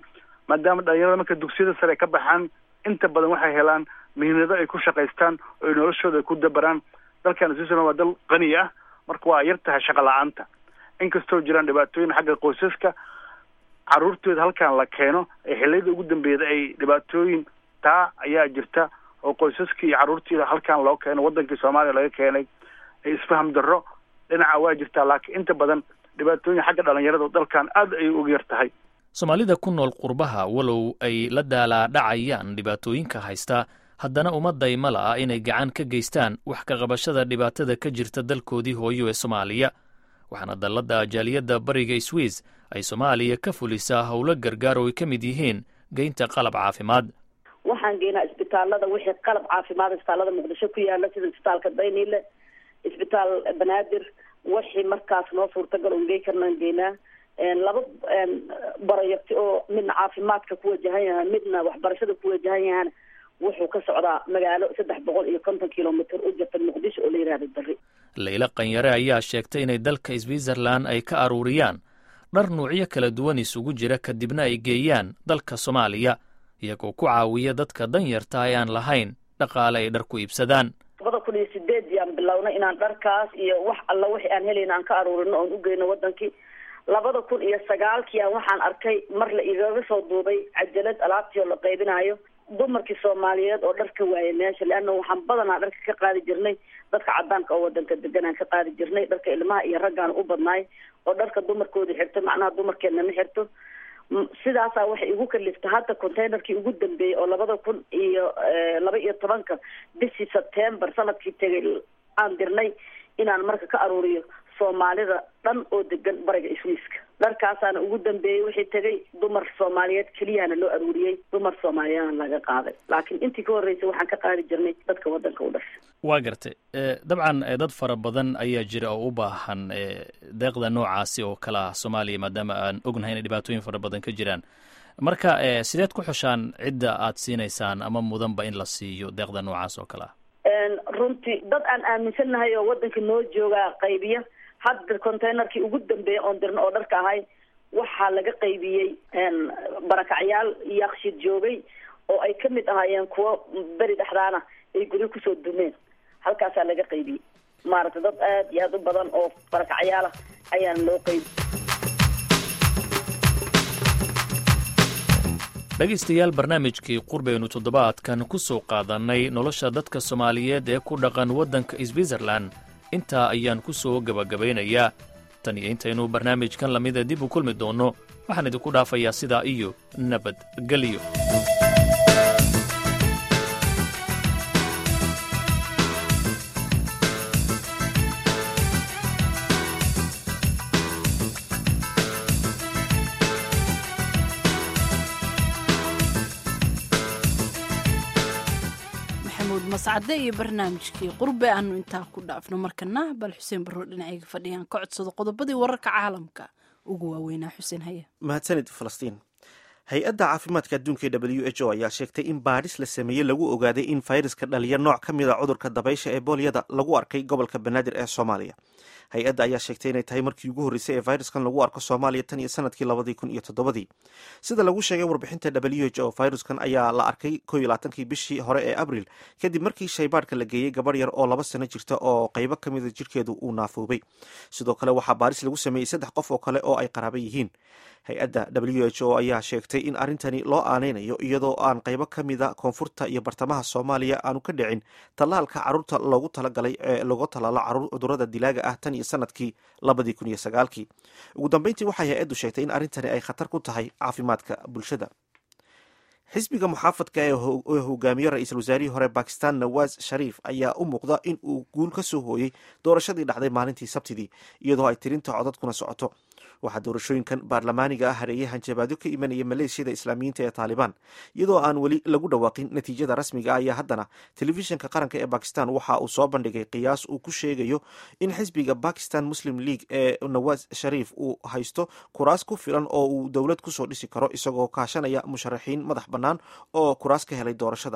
Speaker 17: maadaama dhalinyarada marka dugsiyada sare ka baxaan inta badan waxay helaan mihnado ay ku shaqaystaan oo noloshooda ay ku dabaraan dalkan switzerland waa dal qani ah marka waa yar tahay shaqa la-aanta inkastoo jiraan dhibaatooyin xagga qoysaska caruurtooda halkan la keeno ee xiliyada ugu dambeeyada ay dhibaatooyin taa ayaa jirta oo qoysaskii iyo carruurtiida halkan loo keeno wadankii soomaaliya laga keenay isfaham darro dhinaca waa jirtaa laakiin inta badan dhibaatooyin xagga dhalinyarada dalkan aad ay ugu yar tahay
Speaker 16: soomaalida ku nool qurbaha walow ay la daalaadhacayaan dhibaatooyinka haysta haddana ummadday ma la'a inay gacan ka geystaan wax ka qabashada dhibaatada ka jirta dalkoodii hooyo ee soomaaliya waxaana dalladda jaaliyadda bariga swiss ay soomaaliya ka fulisaa howlo gargaar oo ay ka mid yihiin geynta qalab caafimaad
Speaker 18: waxaan geynaa isbitaalada wixii qalab caafimaad isbitaalada muqdisho ku yaala sida isbitaalka dayniile isbitaal banaadir wixii markaas noo suurtagal on gey karnaan geynaa laba barayabti oo midna caafimaadka ku wajahan yahay midna waxbarashada ku wajahan yahan wuxuu ka socdaa magaalo saddex boqol iyo konton kilomitr u jirta muqdisho oo la yihahdo bari
Speaker 16: layla qanyare ayaa sheegtay inay dalka switzerland ay ka aruuriyaan dhar nuucyo kala duwan isugu jira kadibna ay geeyaan dalka soomaaliya iyagoo ku caawiya dadka danyarta ee aan lahayn dhaqaale ay dhar ku iibsadaan
Speaker 18: labada kun iyo sideed yaan bilownay inaan dharkaas iyo wax alla wixii aan helayna aan ka aruurino oon ugeyno wadankii labada kun iyo sagaalkiian waxaan arkay mar la igaga soo duubay cajalad alaabtii oo la qaybinayo dumarkii soomaaliyeed oo dhar ka waayay meesha leanna waxaan badanaa dharka ka qaadi jirnay dadka cadaanka oo wadanka deganaan ka qaadi jirnay dharka ilmaha iyo raggaan u badnaay oo dharka dumarkooda xirto macnaha dumarkeedna ma xirto sidaasaa waxay igu kaliftay hadda containerkii ugu dambeeyey oo labada kun iyo laba iyo tobanka bishii september sanadkii tegay aan dirnay inaan marka ka aruuriyo soomaalida dhan oo degan bariga iswiiska dharkaasaana ugu dambeeyey wixii tegay dumar soomaaliyeed keliyahana loo aruuriyey dumar soomaaliyeedna laga qaaday laakiin intii ka horreysay waxaan ka qaadi jirnay dadka waddanka u dhashay
Speaker 16: waa gartay dabcan dad fara badan ayaa jira oo u baahan deeqda noocaasi oo kale ah soomaaliya maadaama aan ognahay inay dhibaatooyin fara badan ka jiraan marka sideed ku xushaan cidda aad siinaysaan ama mudanba in la siiyo deeqda noocaas oo kale ah
Speaker 18: runtii dad aan aaminsannahay oo waddanka noo joogaa qaybiya hadda containerkii ugu dambeeya oon dirno oo dharka ahay waxaa laga qaybiyey barakacyaal yakshiid joogay oo ay ka mid ahaayeen kuwo beri dhexdaana ay guryo kusoo dumeen halkaasaa laga qaybiyey maaragtay dad aad iyo aad u badan oo barakacyaala ayaana loo qaybi
Speaker 16: dhegaystayaal barnaamijkii qurbaynu toddobaadkan ku soo qaadannay nolosha dadka soomaaliyeed ee ku dhaqan waddanka switzerland intaa ayaan ku soo gebagabaynayaa tan iyo intaynu barnaamijkan lamida dib u kulmi doonno waxaan idinku dhaafayaa sidaa iyo nabadgelyo
Speaker 2: mascade iyo barnaamijkii qurbe aanu intaa ku dhaafno markana bal xuseen barro dhinacayga fadhiyaan ka codsado qodobadii wararka caalamka ugu waaweynaa xuseen haya
Speaker 1: mahadsanid falastiin hay-adda caafimaadka adduunka e w h o ayaa sheegtay in baadhis la sameeyey lagu ogaaday in fayraska dhaliya nooc ka mid a cudurka dabaysha ee boolyada lagu arkay gobolka banaadir ee soomaaliya hay-adda ayaa sheegtay inay tahay markii ugu horreysay ee fayraskan lagu arko soomaaliya tan iyo sanadkii labadii kun iyo toddobadii sida lagu sheegay warbixinta w h o fayraskan ayaa la arkay ko iyo labaatankii bishii hore ee abril kadib markii shaybaadhka la geeyey gabarh yar oo laba sano jirta oo qaybo ka mida jirkeedu uu naafoobay sidoo kale waxaa baaris lagu sameeyey saddex qof oo kale oo ay qaraaba yihiin hay-adda w h o ayaa sheegtay in arrintani loo aaneynayo iyadoo aan qaybo ka mida koonfurta iyo bartamaha soomaaliya aanu ka dhicin tallaalka caruurta loogu talagalay ee lagu tallaalo caruur cudurada dilaaga ah tan iyo sanadkii labadii kun iyo sagaalkii ugu dambeyntii waxay hay-addu sheegtay in arrintani ay khatar ku tahay caafimaadka bulshada xisbiga muxaafadka ee hogaamiye ra-iisul wasaarihii hore bakistan nawaz shariif ayaa u muuqda in uu guul ka soo hooyey doorashadii dhacday maalintii sabtidii iyadoo ay tirinta codadkuna socoto waxaa doorashooyinkan baarlamaaniga ah hareeyay hanjabaadyo ka imanaya maleeshiyada islaamiyiinta ee taalibaan iyadoo aan weli lagu dhawaaqin natiijada rasmiga ah ayaa haddana telefishinka qaranka ee bakistan waxa uu soo bandhigay qiyaas uu ku sheegayo in xisbiga bakistan muslim league ee nawaz shariif uu haysto kuraas ku filan oo uu dowlad kusoo dhisi karo isagoo kaashanaya musharaxiin madax bannaan oo kuraas ka helay doorashada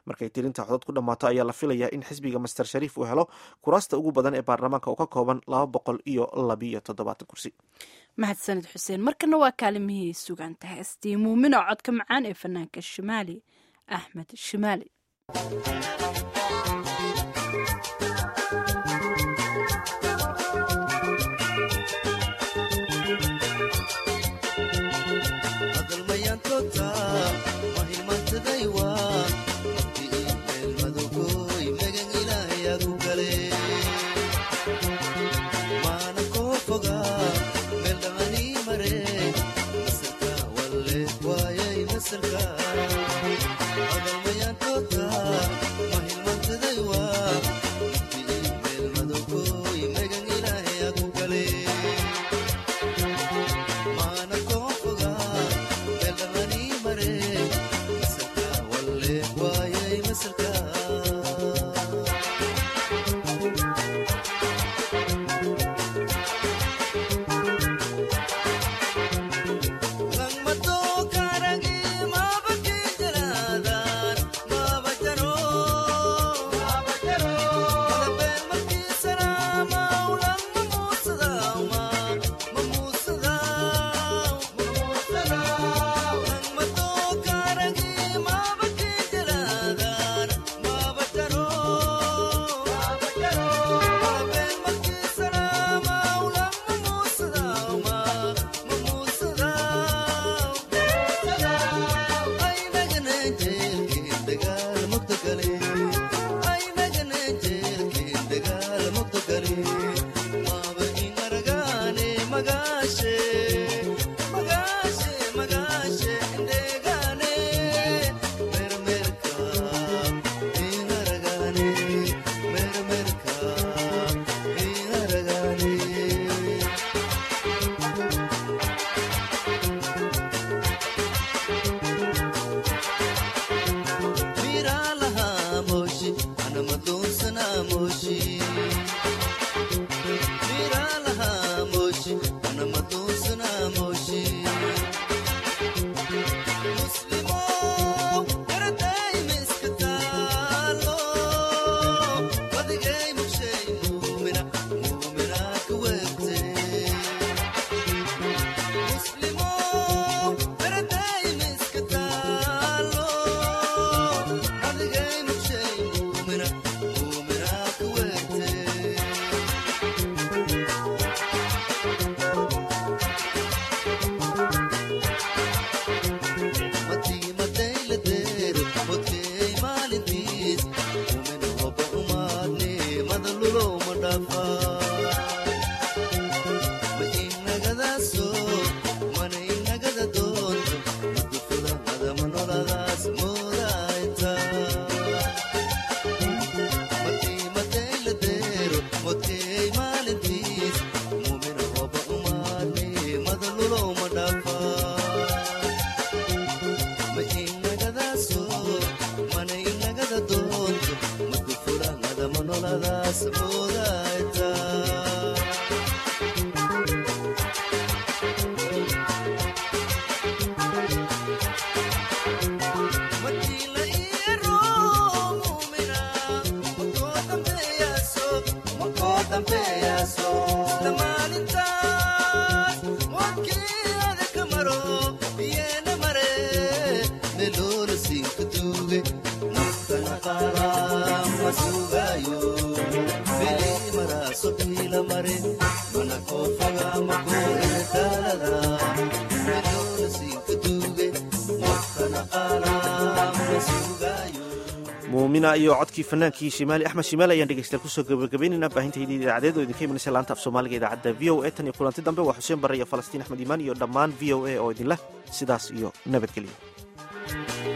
Speaker 1: markay tirinta codod ku dhammaato ayaa la filayaa in xisbiga master shariif uu helo kuraasta ugu badan ee baarlamaanka oo ka kooban laba boqol iyo labiyo toddobaatan kursi
Speaker 2: mahadsanid xuseen markana waa kaalimihii sugaanta heestii muumino codka macaan ee fanaanka shimaali axmed shimaali
Speaker 1: muumina iyo codkii fanaankii shimaali axmed shimaali ayaan dhegeystayaal kusoo gabagabaynaynaa baahintaydii idaacadeed oo idinka imanaysa laanta af soomaaliga idaacadda v o a tan iyo kulanti dambe waa xuseen barre iyo falastiin axmed iimaan iyo dhammaan v o a oo idinleh sidaas iyo nabadgelyo